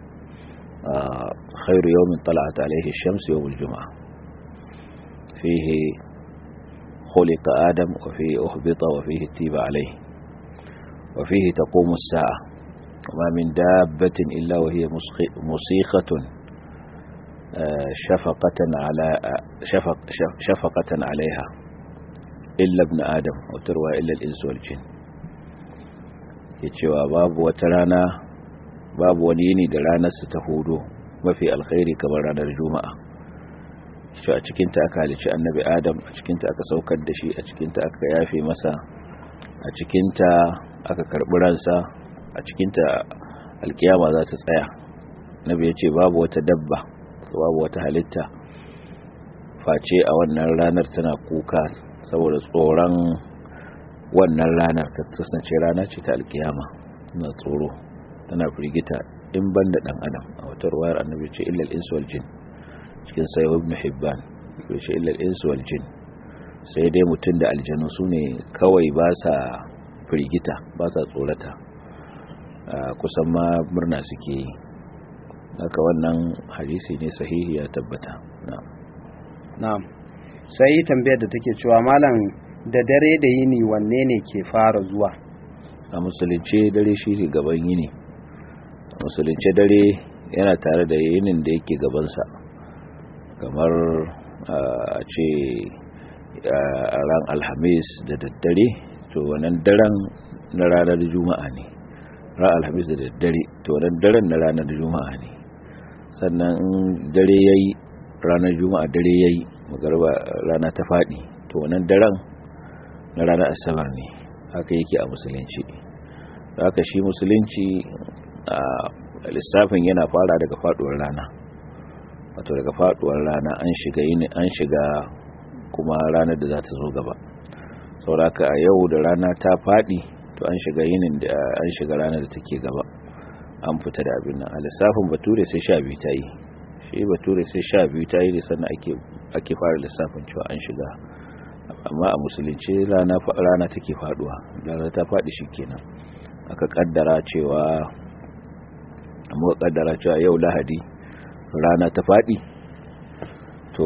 khairu yawmin tala'at alaihi shams yawmul juma'a fihi خلق آدم وفيه أهبط وفيه تيب عليه وفيه تقوم الساعة وما من دابة إلا وهي مصيخة شفقة على شفق شفقة عليها إلا ابن آدم وتروى إلا الإنس والجن yacewa babu wata rana babu wani yini da ranar su ta hudu mafi alkhairi kamar ranar juma'a shi a cikinta aka halici annabi adam a cikinta aka saukar da shi a cikinta aka yafe masa a cikinta aka karɓi ransa a cikinta alkiyama za ta tsaya nabi ya ce babu wata dabba babu wata halitta face a wannan ranar tana kuka saboda tsoron wannan ranar ta kasance rana ce ta alkiyama na tsoro tana firgita in banda dan adam a wata ruwayar annabi ce illal insu wal jin cikin sayo ibn hibban bai ce illal insu wal jin sai dai mutum da aljanu su ne kawai ba sa firgita ba sa tsorata kusan ma murna suke yi haka wannan hadisi ne sahihi ya tabbata na'am sai tambayar da take cewa malam da dare da yini wanne ne ke fara zuwa a musulunce dare shi ne gaban yini a musulunce dare yana tare da yinin da yake gabansa kamar a ce a ran alhamis da daddare to wannan daren na ranar juma'a ne ran alhamis da daddare to wannan daren na ranar juma'a ne sannan in dare yayi ranar juma'a dare yayi magarba rana ta fadi to wannan daren na ranar asabar ne haka yake a musulunci haka shi musulunci a lissafin yana fara daga faduwar rana wato daga faduwar rana an shiga yini an shiga kuma ranar da za ta zo gaba sauraka a yau da rana ta fadi to an shiga yinin da an shiga ranar da take gaba an fita da abin nan a lissafin bature sai sha biyu ta yi shi bature sai sha biyu ta yi da sannan ake fara lissafin cewa an shiga amma a musulunci rana rana take faduwa rana ta fadi kenan aka kaddara cewa amma kaddara cewa yau lahadi rana ta fadi to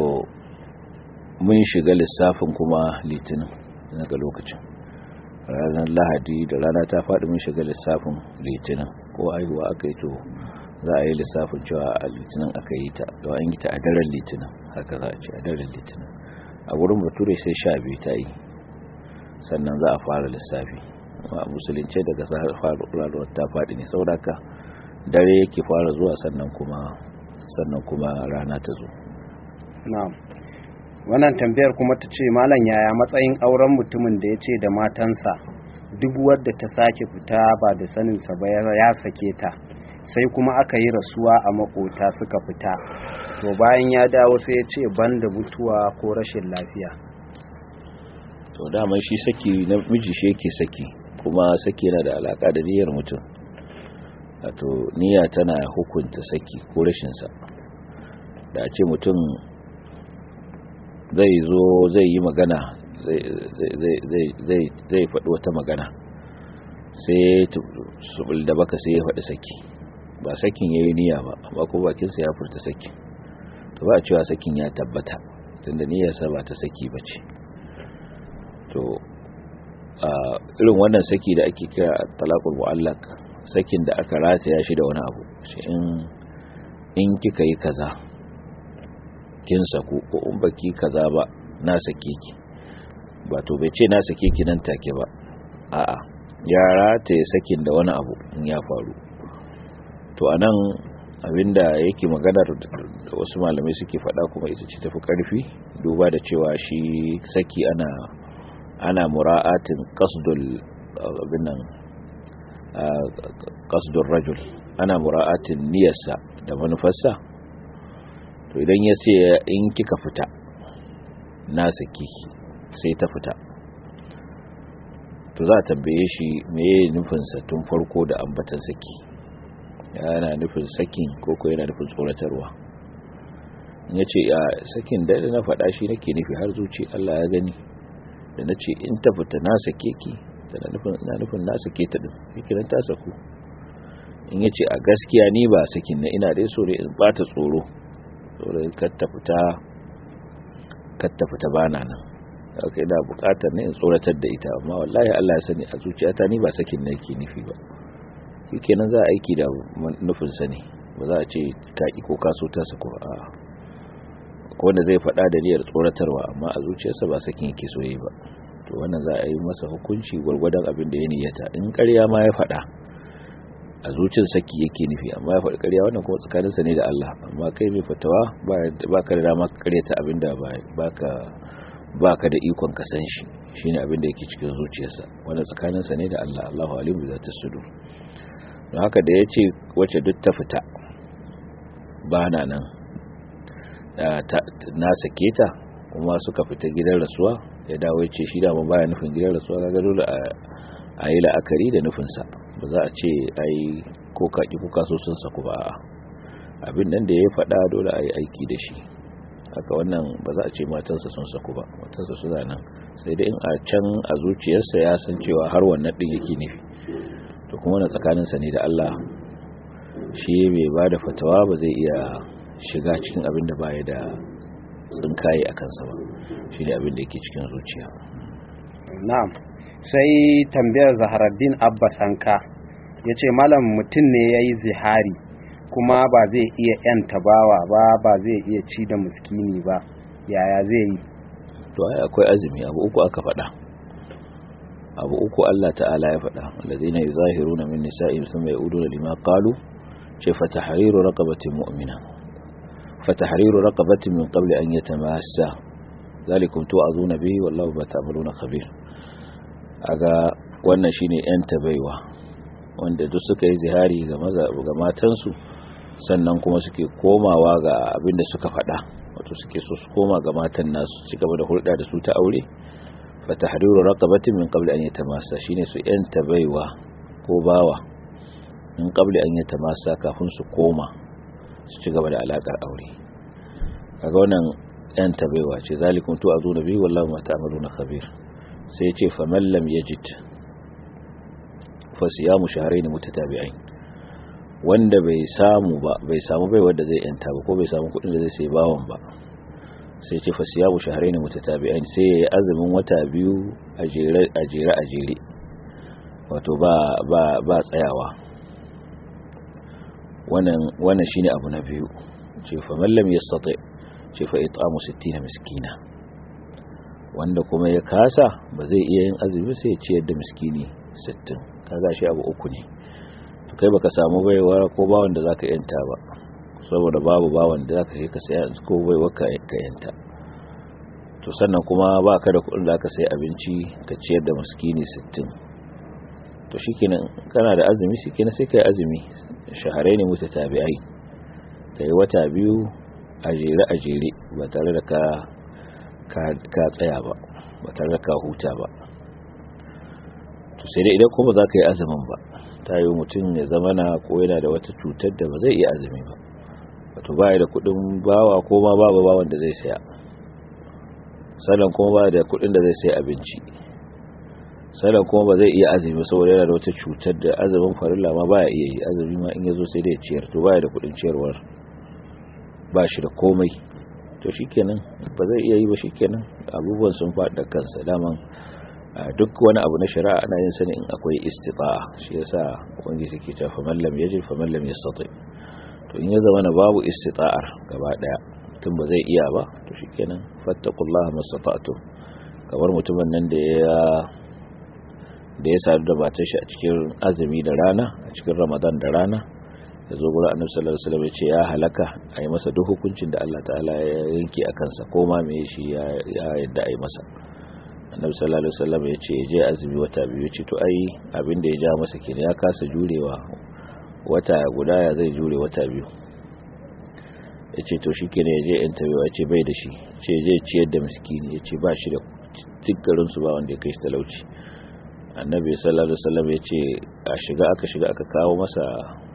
mun shiga lissafin kuma litinin daga lokacin ranar lahadi da rana ta fadi mun shiga lissafin litinin ko aihuwa aka yi to za a yi lissafin cewa a litinin aka yi ta da an yi ta a daren litinin haka za a ce a daren litinin a wurin bature sai sha biyu ta yi sannan za a fara lissafi a musulunce daga faruwar ta faɗi ne sauraka dare yake fara zuwa sannan kuma sannan kuma rana ta zo na'am wannan tambayar kuma ta ce malam yaya matsayin auren mutumin da ya ce da matansa duk wadda ta sake fita ba da saninsa ba ya sake ta sai kuma aka yi rasuwa a makota suka fita to bayan ya dawo sai ya ce banda mutuwa ko rashin lafiya to daman shi saki na miji shi yake saki kuma saki yana da alaka da niyyar mutum wato niyya tana hukunta saki ko rashin sa da a ce mutum zai zo zai yi magana zai faɗi wata magana sai subul da baka sai ya faɗi saki ba sakin ya yi niyya ba amma ko bakinsa ya furta saki to ba cewa sakin ya tabbata tunda niyyarsa ba ta saki ba ce to a irin wannan saki da ake kira talaqul mu'allaq sakin da aka rataya shi da wani abu shi in in kika yi kaza kin saku ko in baki kaza ba na sake ki ba to bai ce na sake ki nan take ba a'a ya rataye sakin da wani abu in ya faru to anan abinda yake maganar da wasu malamai suke faɗa kuma ita ce tafi ƙarfi duba da cewa shi saki ana ana mura'atin qasdul abinan qasdul rajul ana mura'atin niyyarsa da manufarsa to idan ya ce in kika fita na saki sai ta fita to za a tambaye shi meye nufinsa tun farko da ambatan saki yana nufin sakin koko yana nufin tsoratarwa ya ce a sakin da na faɗa shi nake nufi har zuci Allah ya gani da na ce in ta fita na sake ki da na nufin na sake ta ɗin fikirin ta saku in ya ce a gaskiya ni ba sakin na ina dai so ne in ba ta tsoro tsoro katta fita katta fita bana nan aka ina bukatar ne in tsoratar da ita amma wallahi Allah ya sani a zuciyata ni ba sakin na yake nufi ba kenan za a aiki da nufinsa ne ba za a ce kaƙi ko kaso ta su a wanda zai faɗa da niyyar tsoratarwa amma a zuciyarsa ba sakin yake so yi ba to wannan za a yi masa hukunci gwargwadon abin da ya niyyata in ƙarya ma ya faɗa a zuciyar saki yake nufi amma ya faɗi ƙarya wannan kuma tsakaninsa ne da Allah amma kai mai fatawa ba ka da dama ka ƙaryata abin da ba ka da ikon ka san shi shine abin da yake cikin zuciyarsa wannan tsakaninsa ne da Allah Allahu alimu bi zata sudur don haka da ya ce wacce duk ta fita ba na nan na sake ta kuma suka fita gidan rasuwa ya dawo ya ce shi dama baya nufin gidan rasuwa ga dole a yi la'akari da nufinsa ba za a ce a yi ko kaƙi ko kaso sun saku ba abin nan da ya faɗa dole a yi aiki da shi haka wannan ba za a ce matansa sun saku ba matansa suna nan sai dai in a can a zuciyarsa ya san cewa har wannan din yake nufi to kuma na tsakaninsa ne da Allah shi mai ba da fatawa ba zai iya shiga cikin abin da baya da tsinkaye a kansa ba shi ne abin da yake cikin zuciya na'am sai tambayar zaharaddin abba sanka ya ce malam mutum ne ya yi zihari kuma ba zai iya yan tabawa ba ba zai iya ci da muskini ba yaya zai yi to ai akwai azumi abu uku aka faɗa abu uku Allah ta'ala ya faɗa alladhina yuzahiruna min nisa'ihim thumma ya'uduna lima qalu ce fa tahriru raqabatin mu'mina fa tahriru raqabatin min qabli an yatamassa zalikum tu'azuna bihi wallahu ma ta'maluna khabir aga wannan shine yan tabaiwa wanda duk suka yi zihari ga maza ga matansu sannan kuma suke komawa ga abin da suka faɗa wato suke so su koma ga matan nasu ci gaba da hulɗa da su ta aure fa tahriru raqabatin min qabli an yatamassa shine su yan tabaiwa ko bawa in qabli an yatamassa kafin su koma su ci gaba da alakar aure kaga wannan yan tabaiwa ce zalikum tu azuna bi wallahu ma ta'maluna khabir sai ce fa man lam yajid fa siyamu shahrayn mutatabi'ain wanda bai samu ba bai samu bai wanda zai yanta ba ko bai samu kudin da zai sai bawon ba sai ce fa siyamu shahrayn mutatabi'ain sai yayi azumin wata biyu a jere a jere a jere wato ba ba ba tsayawa wannan wannan shine abu na biyu ce fa man lam yastati ce fa it'amu 60 miskina wanda kuma ya kasa ba zai iya yin azumi sai ya ciyar da miskini 60 kaga shi abu uku ne to kai baka samu baiwa ko bawon da zaka yanta ba saboda babu bawon da zaka yi ka saya ko baiwa ka yanta to sannan kuma baka da kuɗin da zaka sai abinci ka ciyar da miskini 60 to shikenan kana da azumi shikenan sai kai azumi shaharaini mutatabi'ai kai wata biyu a jere a jere ba tare da ka ka tsaya ba ba tare da ka huta ba to sai dai idan kuma za ka yi azumin ba ta yi mutum ya zama na ko yana da wata cutar da ba zai iya azumi ba wato ba da kudin bawa ko ma babu bawan da zai saya sannan kuma ba da kudin da zai sai abinci sannan kuma ba zai iya azumi saboda yana da wata cutar da azumin farilla ma ba ya iya yi azumi ma in ya zo sai dai ciyar to ba da kudin ciyarwar ba shi da komai to shikenan ba zai iya yi ba shikenan abubuwan sun faɗa kansa daman duk wani abu na shari'a ana yin sani in akwai istita'a shi yasa ubangiji ke cewa faman lam yajid faman lam yastati to in ya zama na babu istita'ar gaba daya tun ba zai iya ba to shikenan fattaqullaha mastata'tum kamar mutumin nan da ya da ya sadu da matar shi a cikin azumi da rana a cikin ramadan da rana ya zo gurin annabi sallallahu alaihi wasallam ya ce ya halaka a yi masa duk hukuncin da Allah ta'ala ya yanke a kansa ko ma me shi ya yadda a yi masa annabi sallallahu alaihi wasallam ya ce je azumi wata biyu ce to ai abin da ya ja masa kenan ya kasa jurewa wata guda ya zai jure wata biyu ya ce to shi kenan ya je yan tabewa ya ce bai da shi ce je ciyar da miskini ya ce ba shi da tikkarin su ba wanda ya kai shi talauci annabi sallallahu alaihi wasallam ya ce a shiga aka shiga aka kawo masa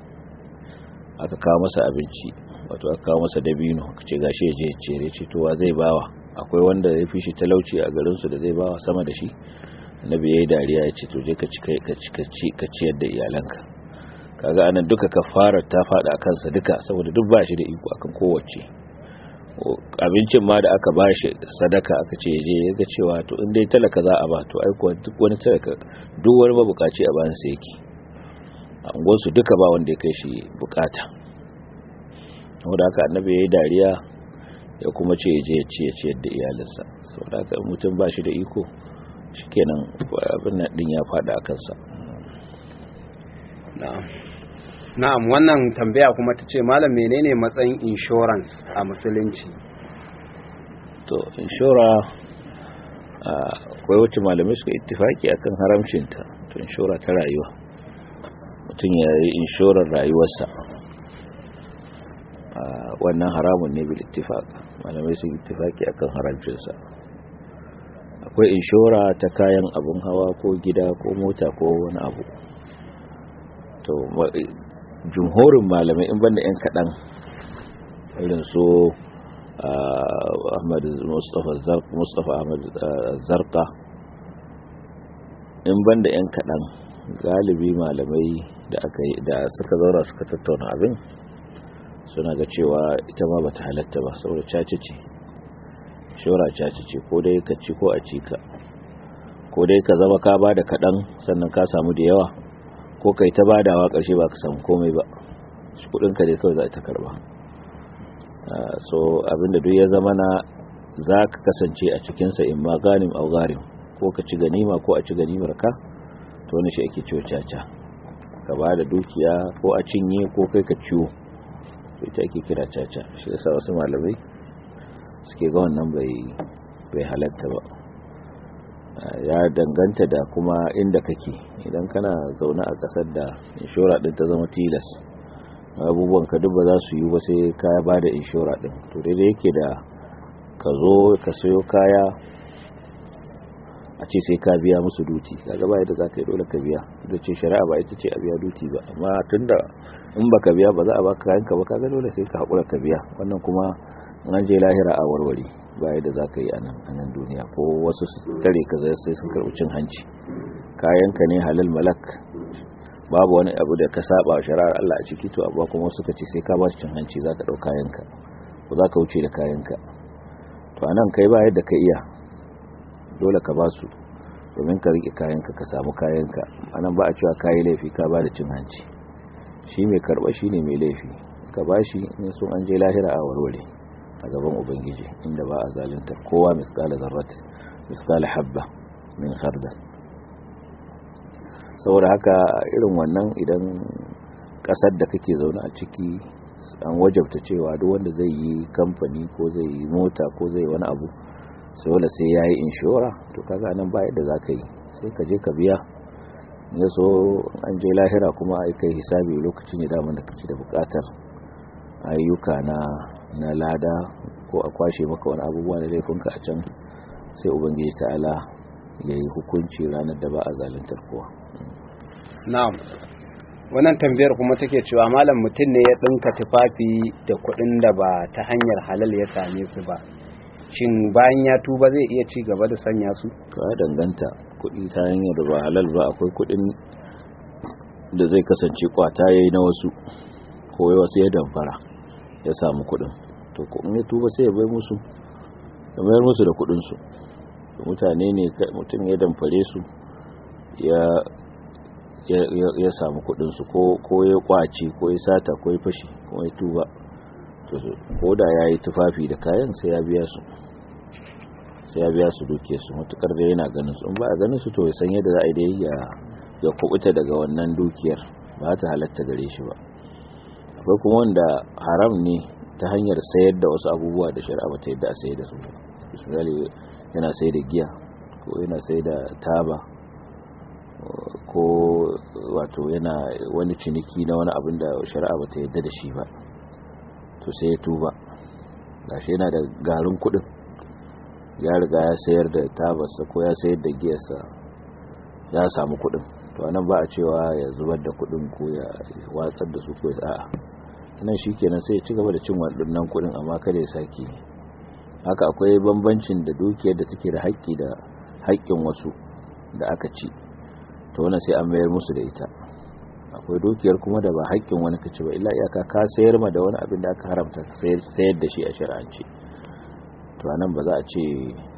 aka kawo masa abinci wato aka kawo masa dabino aka ce gashi ya je ya ciyar ya ce to wa zai bawa akwai wanda ya fi shi talauci a garinsu da zai bawa sama da shi annabi yayi dariya ya ce to je ka ci ka ci ka ci ka ciyar da iyalanka kaga anan duka kafarar ta fada kansa duka saboda duk ba shi da iko akan kowace abincin ma da aka bashi sadaka aka ce je ya ga cewa to in dai talaka za a ba to ai kuwa duk wani talaka duk wani mabukaci a bayan sa yake a unguwarsu duka ba wanda ya kai shi bukata saboda haka annabi yayi dariya ya kuma ce je ya ce ya ciyar da iyalinsa saboda haka mutum ba shi da iko shikenan abin nan din ya fada a kansa na'am na'am wannan tambaya kuma ta ce malam menene matsayin insurance a musulunci to inshora akwai wacce malamai suka ittifaki akan haramcinta to inshora ta rayuwa mutum ya yi inshorar rayuwarsa wannan haramun ne bil ittifaq malamai sun ittifaki akan haramcinsa akwai inshora ta kayan abun hawa ko gida ko mota ko wani abu to jumhurin malamai in banda yan kaɗan irin su ahmad mustapha ahmad zarka in banda 'yan kaɗan galibi malamai da aka yi da suka zaura suka tattauna abin suna ga cewa ita ma bata halatta ba saboda caci ce shora caci ce ko dai ka ci ko a ci ka ko dai ka zama ka bada kaɗan sannan ka samu da yawa ko kai ta badawa ƙarshe ba ka samu komai ba kudinka dai kawai za ta karba so abinda duk ya zama na za ka kasance a cikinsa in ma ganim au garim ko ka ci ganima ko a ci ganimar ka to wani shi ake ciwo caca ka ba da dukiya ko a cinye ko kai ka ciwo to ita ake kira caca shi yasa wasu malamai suke ga wannan bai bai halatta ba ya danganta da kuma inda kake idan kana zaune a kasar da inshora din ta zama tilas abubuwan ka duk ba za su yi ba sai ka ba da inshora din to daidai yake da ka zo ka sayo kaya a ce sai ka biya musu duti kaga ba yadda za ka yi dole ka biya da ce shari'a ba ita ce a biya duti ba amma tunda in baka biya ba za a baka kayanka ba kaga dole sai ka haƙura ka biya wannan kuma an je lahira a warware ba yadda za ka yi a nan duniya ko wasu tare ka zai sai sun karɓi cin hanci kayanka ne halal malak babu wani abu da ka saba wa shari'ar Allah a ciki to amma kuma suka ce sai ka ba su cin hanci za ka ɗau kayanka ko za ka wuce da kayanka to anan kai ba yadda ka iya dole ka ba su domin ka riƙe kayanka ka samu kayanka anan ba a cewa kayi laifi ka ba da cin hanci shi mai karɓa shi ne mai laifi ka ba shi in sun an je lahira a warware a gaban ubangiji inda ba a zalunta kowa miskala zarrat miskala habba min khardal saboda haka irin wannan idan kasar da kake zaune a ciki an wajabta cewa duk wanda zai yi kamfani ko zai yi mota ko zai wani abu sai wanda sai ya yi inshora to kaga nan ba yadda za ka yi sai ka je ka biya ya so an je lahira kuma a kai hisabi lokacin ya damar da kaci da bukatar ayyuka na na lada ko a kwashe maka wani abubuwa da laifinka a can sai ubangiji ta'ala ya yi hukunci ranar da ba a zaluntar kowa na'am wannan tambayar kuma take cewa malam mutum ne ya dinka tufafi da kuɗin da ba ta hanyar halal ya same su ba shin bayan ya tuba zai iya ci gaba da sanya su ka danganta kuɗi ta hanyar da ba halal ba akwai kuɗin da zai kasance kwata yayi na wasu ko wasu ya damfara ya samu kuɗin to in ya tuba sai ya bai musu ya mayar musu da kuɗin su mutane ne mutum ya damfare su ya ya samu kudinsu ko ya kwace ko ya sata ko ya fashi ko ya tuba ko da ya yi tufafi da kayan sai ya biya su sai ya biya su duke su matukar da yana ganin su in ba a ganin su to ya san yadda za a yi dai ya kubuta daga wannan dukiyar ba ta halatta gare shi ba akwai kuma wanda haram ne ta hanyar sayar da wasu abubuwa da shari'a ba ta yadda a sayar da su ba misali yana sai da giya ko yana sai da taba ko wato yana wani ciniki na wani abin da shari'a ba ta yadda da shi ba to sai ya tuba gashi yana da garin kudin ya riga ya sayar da tabarsa ko ya sayar da giyarsa ya samu kudin to anan ba a cewa ya zubar da kudin ko ya watsar da su ko ya a'a nan shikenan sai ya ci gaba da cin waɗannan kudin amma kada ya sake haka akwai bambancin da dukiyar da take da haƙƙi da haƙƙin wasu da aka ci to wannan sai an mayar musu da ita akwai dukiyar kuma da ba haƙƙin wani kace ba illa iyaka ka sayar ma da wani abin da aka haramta sayar da shi a shari'ance to anan ba za a ce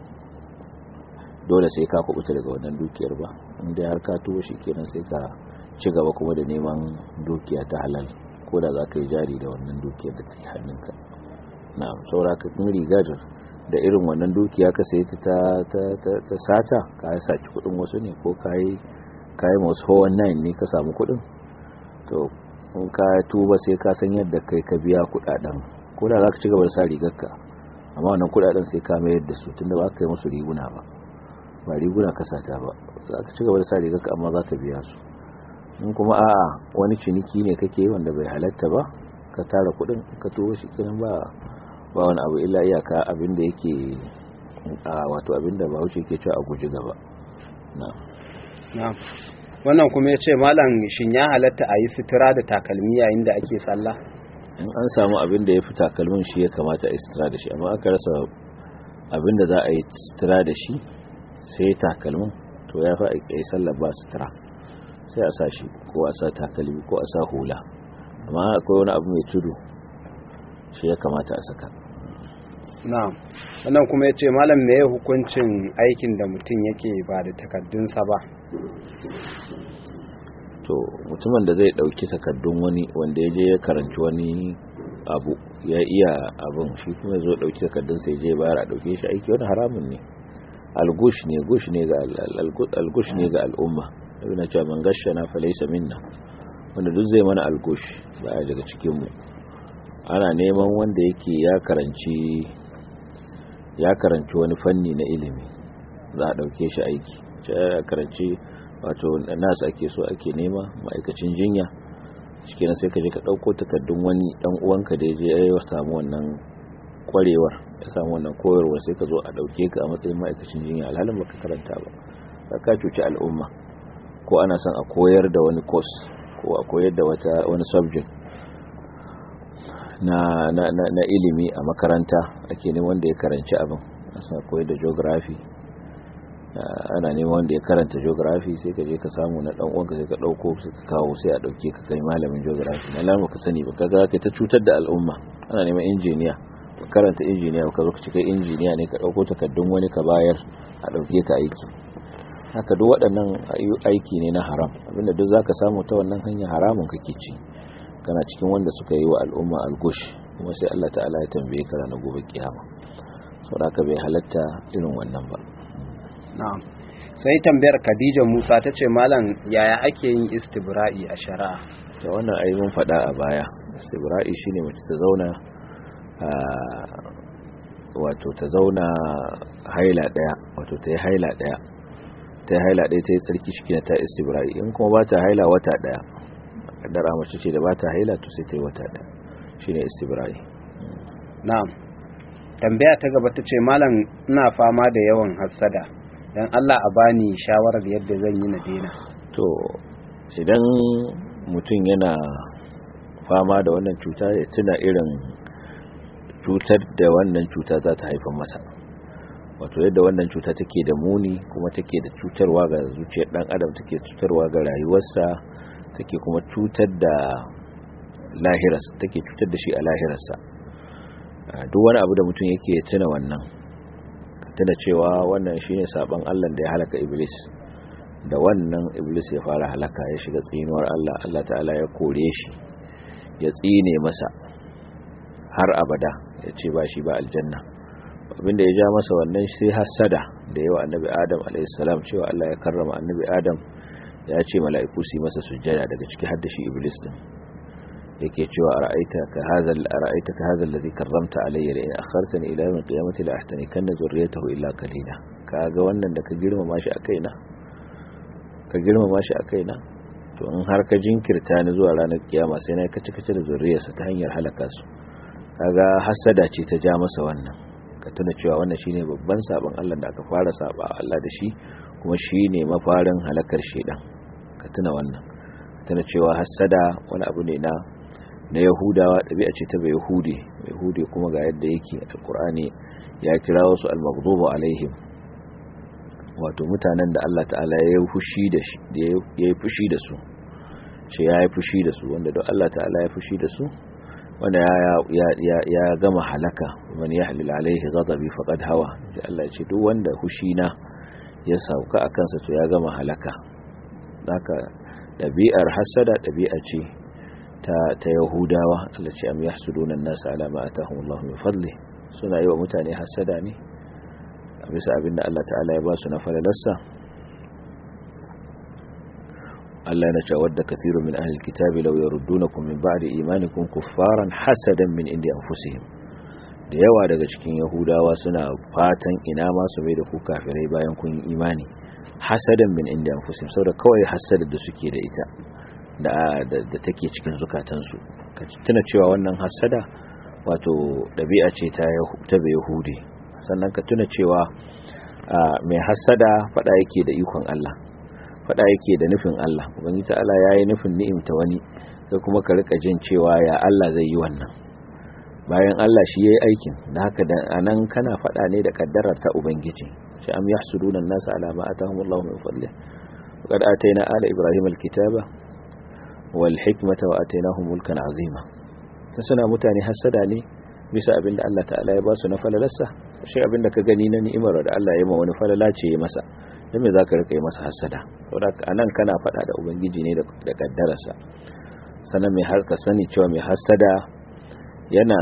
dole sai ka kubuta daga wannan dukiyar ba inda har ka tuwo shi kenan sai ka ci gaba kuma da neman dukiya ta halal ko da za ka yi jari da wannan dukiyar da take hannunka na'am saura ka kun rigar da irin wannan dukiya ka sayi ta ta sata ka yi saki kudin wasu ne ko ka yi kayi masu 419 ne ka samu kudin to in ka tuba sai ka san yadda kai ka biya kudaden ko da za ka ci gaba da sa rigarka amma wannan kudaden sai ka mayar da su tunda ba ka yi musu riguna ba ba riguna ka sata ba za ka ci gaba da sa rigarka amma za ka biya su in kuma a'a wani ciniki ne kake wanda bai halatta ba ka tara kudin ka tuba shi kenan ba ba wani abu illa iyaka abin da yake a wato abin da bahaushe ke cewa a guji gaba na'am wannan kuma ya ce malam shin ya halatta a yi sutura da takalmi yayin da ake sallah in an samu abin da ya fi takalmin shi ya kamata a istira da shi amma aka rasa abin da za a yi istira da shi sai takalmin to ya fi a yi sallar ba sutura sai a sa shi ko a sa takalmi ko a sa hula amma akwai wani abu mai tudu shi ya kamata a saka na'am wannan kuma ya ce malam me ya hukuncin aikin da mutum yake ba da takaddunsa ba to mutumin da zai dauki takaddun wani wanda ya je ya karanci wani abu ya iya abin shi kuma zo dauki takaddun sai je bayar a dauke shi aiki wani haramun ne algush ne gush ne ga algush ne ga al'umma ibn cewa man gashana fa laysa minna wanda duk zai mana algush baya daga cikin mu ana neman wanda yake ya karanci ya karanci wani fanni na ilimi za a dauke shi aiki ya karanci wato nasu ake so ake nema ma'aikacin jinya cikin sai ka je ka dauko takardun wani dan uwanka da je ya samu wannan kwarewar ya samu wannan koyarwa sai ka zo a dauke ka a matsayin ma'aikacin jinya alhalin baka karanta ba ka cuci al'umma ko ana son a koyar da wani course ko a koyar da wata wani subject na, na, na, na ilimi a makaranta ake neman wanda ya karanci abin suna koyar da geography ana neman wanda ya karanta geography sai ka je ka samu na dan uwanka sai ka dauko sai ka kawo sai a dauke ka kai malamin geography na lamu ka sani ba kaga kai ta cutar da al'umma ana neman injiniya ka karanta injiniya ka zo ka ci kai injiniya ne ka dauko takaddun wani ka bayar a dauke ka aiki haka duk waɗannan aiki ne na haram abinda duk zaka samu ta wannan hanya haramun kake ci kana cikin wanda suka yi wa al'umma algush kuma sai Allah ta'ala ya tambaye ka ranar gobe kiyama saboda bai halatta irin wannan ba na'am sai tambayar Khadija Musa ta ce malam yaya ake yin istibra'i a shari'a da wannan ayi mun faɗa a baya istibra'i shine mace ta zauna wato ta zauna haila daya wato ta yi haila daya ta yi haila daya ta yi tsarki shi ta istibra'i in kuma ba ta haila wata daya dara mace ce da ba ta haila to sai ta yi wata daya shine istibra'i na'am tambaya ta gaba ta ce malam ina fama da yawan hassada dan Allah a bani shawarar yadda zan yi na daina to idan mutum yana fama da wannan cuta ya tuna irin cutar da wannan cuta za ta haifar masa wato yadda wannan cuta take da muni kuma take da cutarwa ga zuciyar dan adam take cutarwa ga rayuwarsa take kuma cutar da lahiras take cutar da shi a lahirarsa duk wani abu da mutum yake tuna wannan tuna cewa wannan shine saban Allah da ya halaka iblis da wannan iblis ya fara halaka ya shiga tsinuwar Allah Allah ta'ala ya kore shi ya tsine masa har abada ya ce ba shi ba aljanna abinda ya ja masa wannan sai hasada da yawa annabi adam alaihissalam cewa Allah ya karrama annabi adam ya ce mala'iku su masa sujjada daga ciki har da shi iblis din yake cewa ara'aita ka hadha ara'aita ka hadha alladhi karramta alayya la in akhartani ila yawm al-qiyamati la ahtanikanna zurriyatahu illa qalila kaga wannan da ka girmama shi a kaina ka girmama shi a kaina to in har ka jinkirta ni zuwa ranar kiyama sai na kace kace da zuriyarsa ta hanyar halaka su kaga hasada ce ta ja masa wannan ka tuna cewa wannan shine babban sabon Allah da aka fara saba Allah da shi kuma shine mafarin halakar shedan ka tuna wannan ka tuna cewa hasada wani abu ne na na Yahudawa ɗabi'a ce ta bai Yahudi Yahudi kuma ga yadda yake alkur'ani ya kira wasu al-maghdubu alaihim wato mutanen da Allah ta'ala ya yi fushi da shi ya yi fushi da su ce ya yi fushi da su wanda don Allah ta'ala ya fushi da su wanda ya gama halaka man ya halil alaihi ghadabi faqad hawa da Allah ya ce duk wanda fushi na ya sauka a kansa to ya gama halaka haka ɗabi'ar hasada ɗabi'a ce ta ta yahudawa Allah ce am yahsuduna an-nas ala ma atahum Allah min fadli suna yi wa mutane hasada ne a bisa abinda Allah ta'ala ya ba su na falalarsa Allah na ce wadda kathirun min ahli kitabi law yaruddunakum min ba'di imanikum kuffaran hasadan min indi anfusihim da yawa daga cikin yahudawa suna fatan ina ma su mai da ku kafirai bayan kun yi imani hasadan min indi anfusihim saboda kawai hasada da suke da ita da da take cikin zukatansu ka tuna cewa wannan hasada wato dabi'a ce ta ta yahudi sannan ka tuna cewa mai hasada fada yake da ikon Allah fada yake da nufin Allah ubangiji ta'ala yayi nufin ni'imta wani kai kuma ka rika jin cewa ya Allah zai yi wannan bayan Allah shi yayi aikin da haka da anan kana fada ne da kaddarar ta ubangiji shi am yahsuduna an-nas ala ma atahumullahu min fadli qad atayna ala ibrahim al-kitaba wal hikmata wa atainahum mulkan azima sai suna mutane hasada ne bisa abinda Allah ta'ala ya ba su na falalarsa shi abinda ka gani na ni'imar da Allah ya ma wani falala ce ya masa dan me zaka rika yi masa hasada saboda anan kana fada da ubangiji ne da kaddararsa sannan mai har ka sani cewa mai hasada yana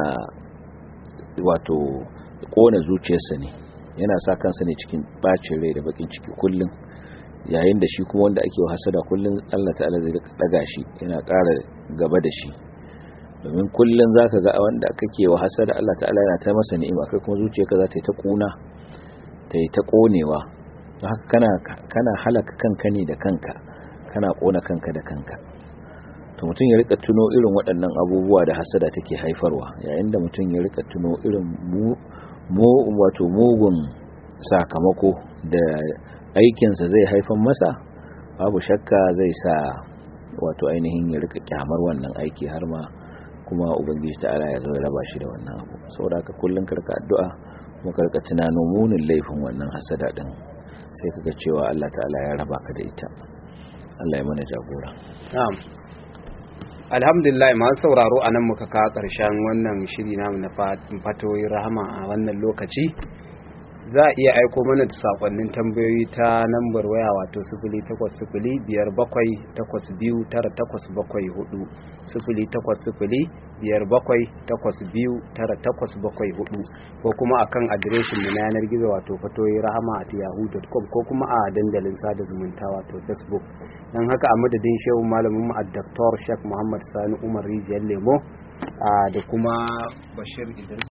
wato kona zuciyarsa ne yana sa kansa ne cikin bacin rai da bakin ciki kullum yayin da shi kuma wanda ake hasada kullum Allah ta'ala zai daga shi yana ƙara gaba da shi domin kullum zaka ga wanda kake wa hasada Allah ta'ala yana ta masa ni'ima kai kuma zuciyarka za ta yi ta kuna ta yi ta konewa haka kana kana halaka kanka ne da kanka kana kona kanka da kanka to mutum ya rika tuno irin waɗannan abubuwa da hasada take haifarwa yayin da mutum ya rika tuno irin mu wato mugun sakamako da aikinsa zai haifan masa babu shakka zai sa wato ainihin ya rika kyamar wannan aiki har ma kuma ubangiji ta'ala ya zo ya raba shi da wannan abu saboda haka kullun karka addu'a kuma karka tunano munin laifin wannan hasada din sai kaga cewa Allah ta'ala ya raba ka da ita Allah ya mana jagora na'am alhamdulillah masu sauraro a nan muka kawo ƙarshen wannan shiri namu na fatoyi rahama a wannan lokaci za a iya aiko mana da sakonnin tambayoyi ta nambar waya wato sifili takwas sifili biyar bakwai takwas biyu tara takwas bakwai hudu sifili takwas sifili biyar bakwai takwas biyu tara takwas bakwai hudu ko kuma akan adireshin mu na yanar gizo wato fatoyi rahama at yahoo.com ko kuma a dandalin sada zumunta wato facebook don haka a madadin shehu malamin mu a Dr. Sheikh Muhammad Sani Umar Rijiyar Lemo da kuma Bashir Idris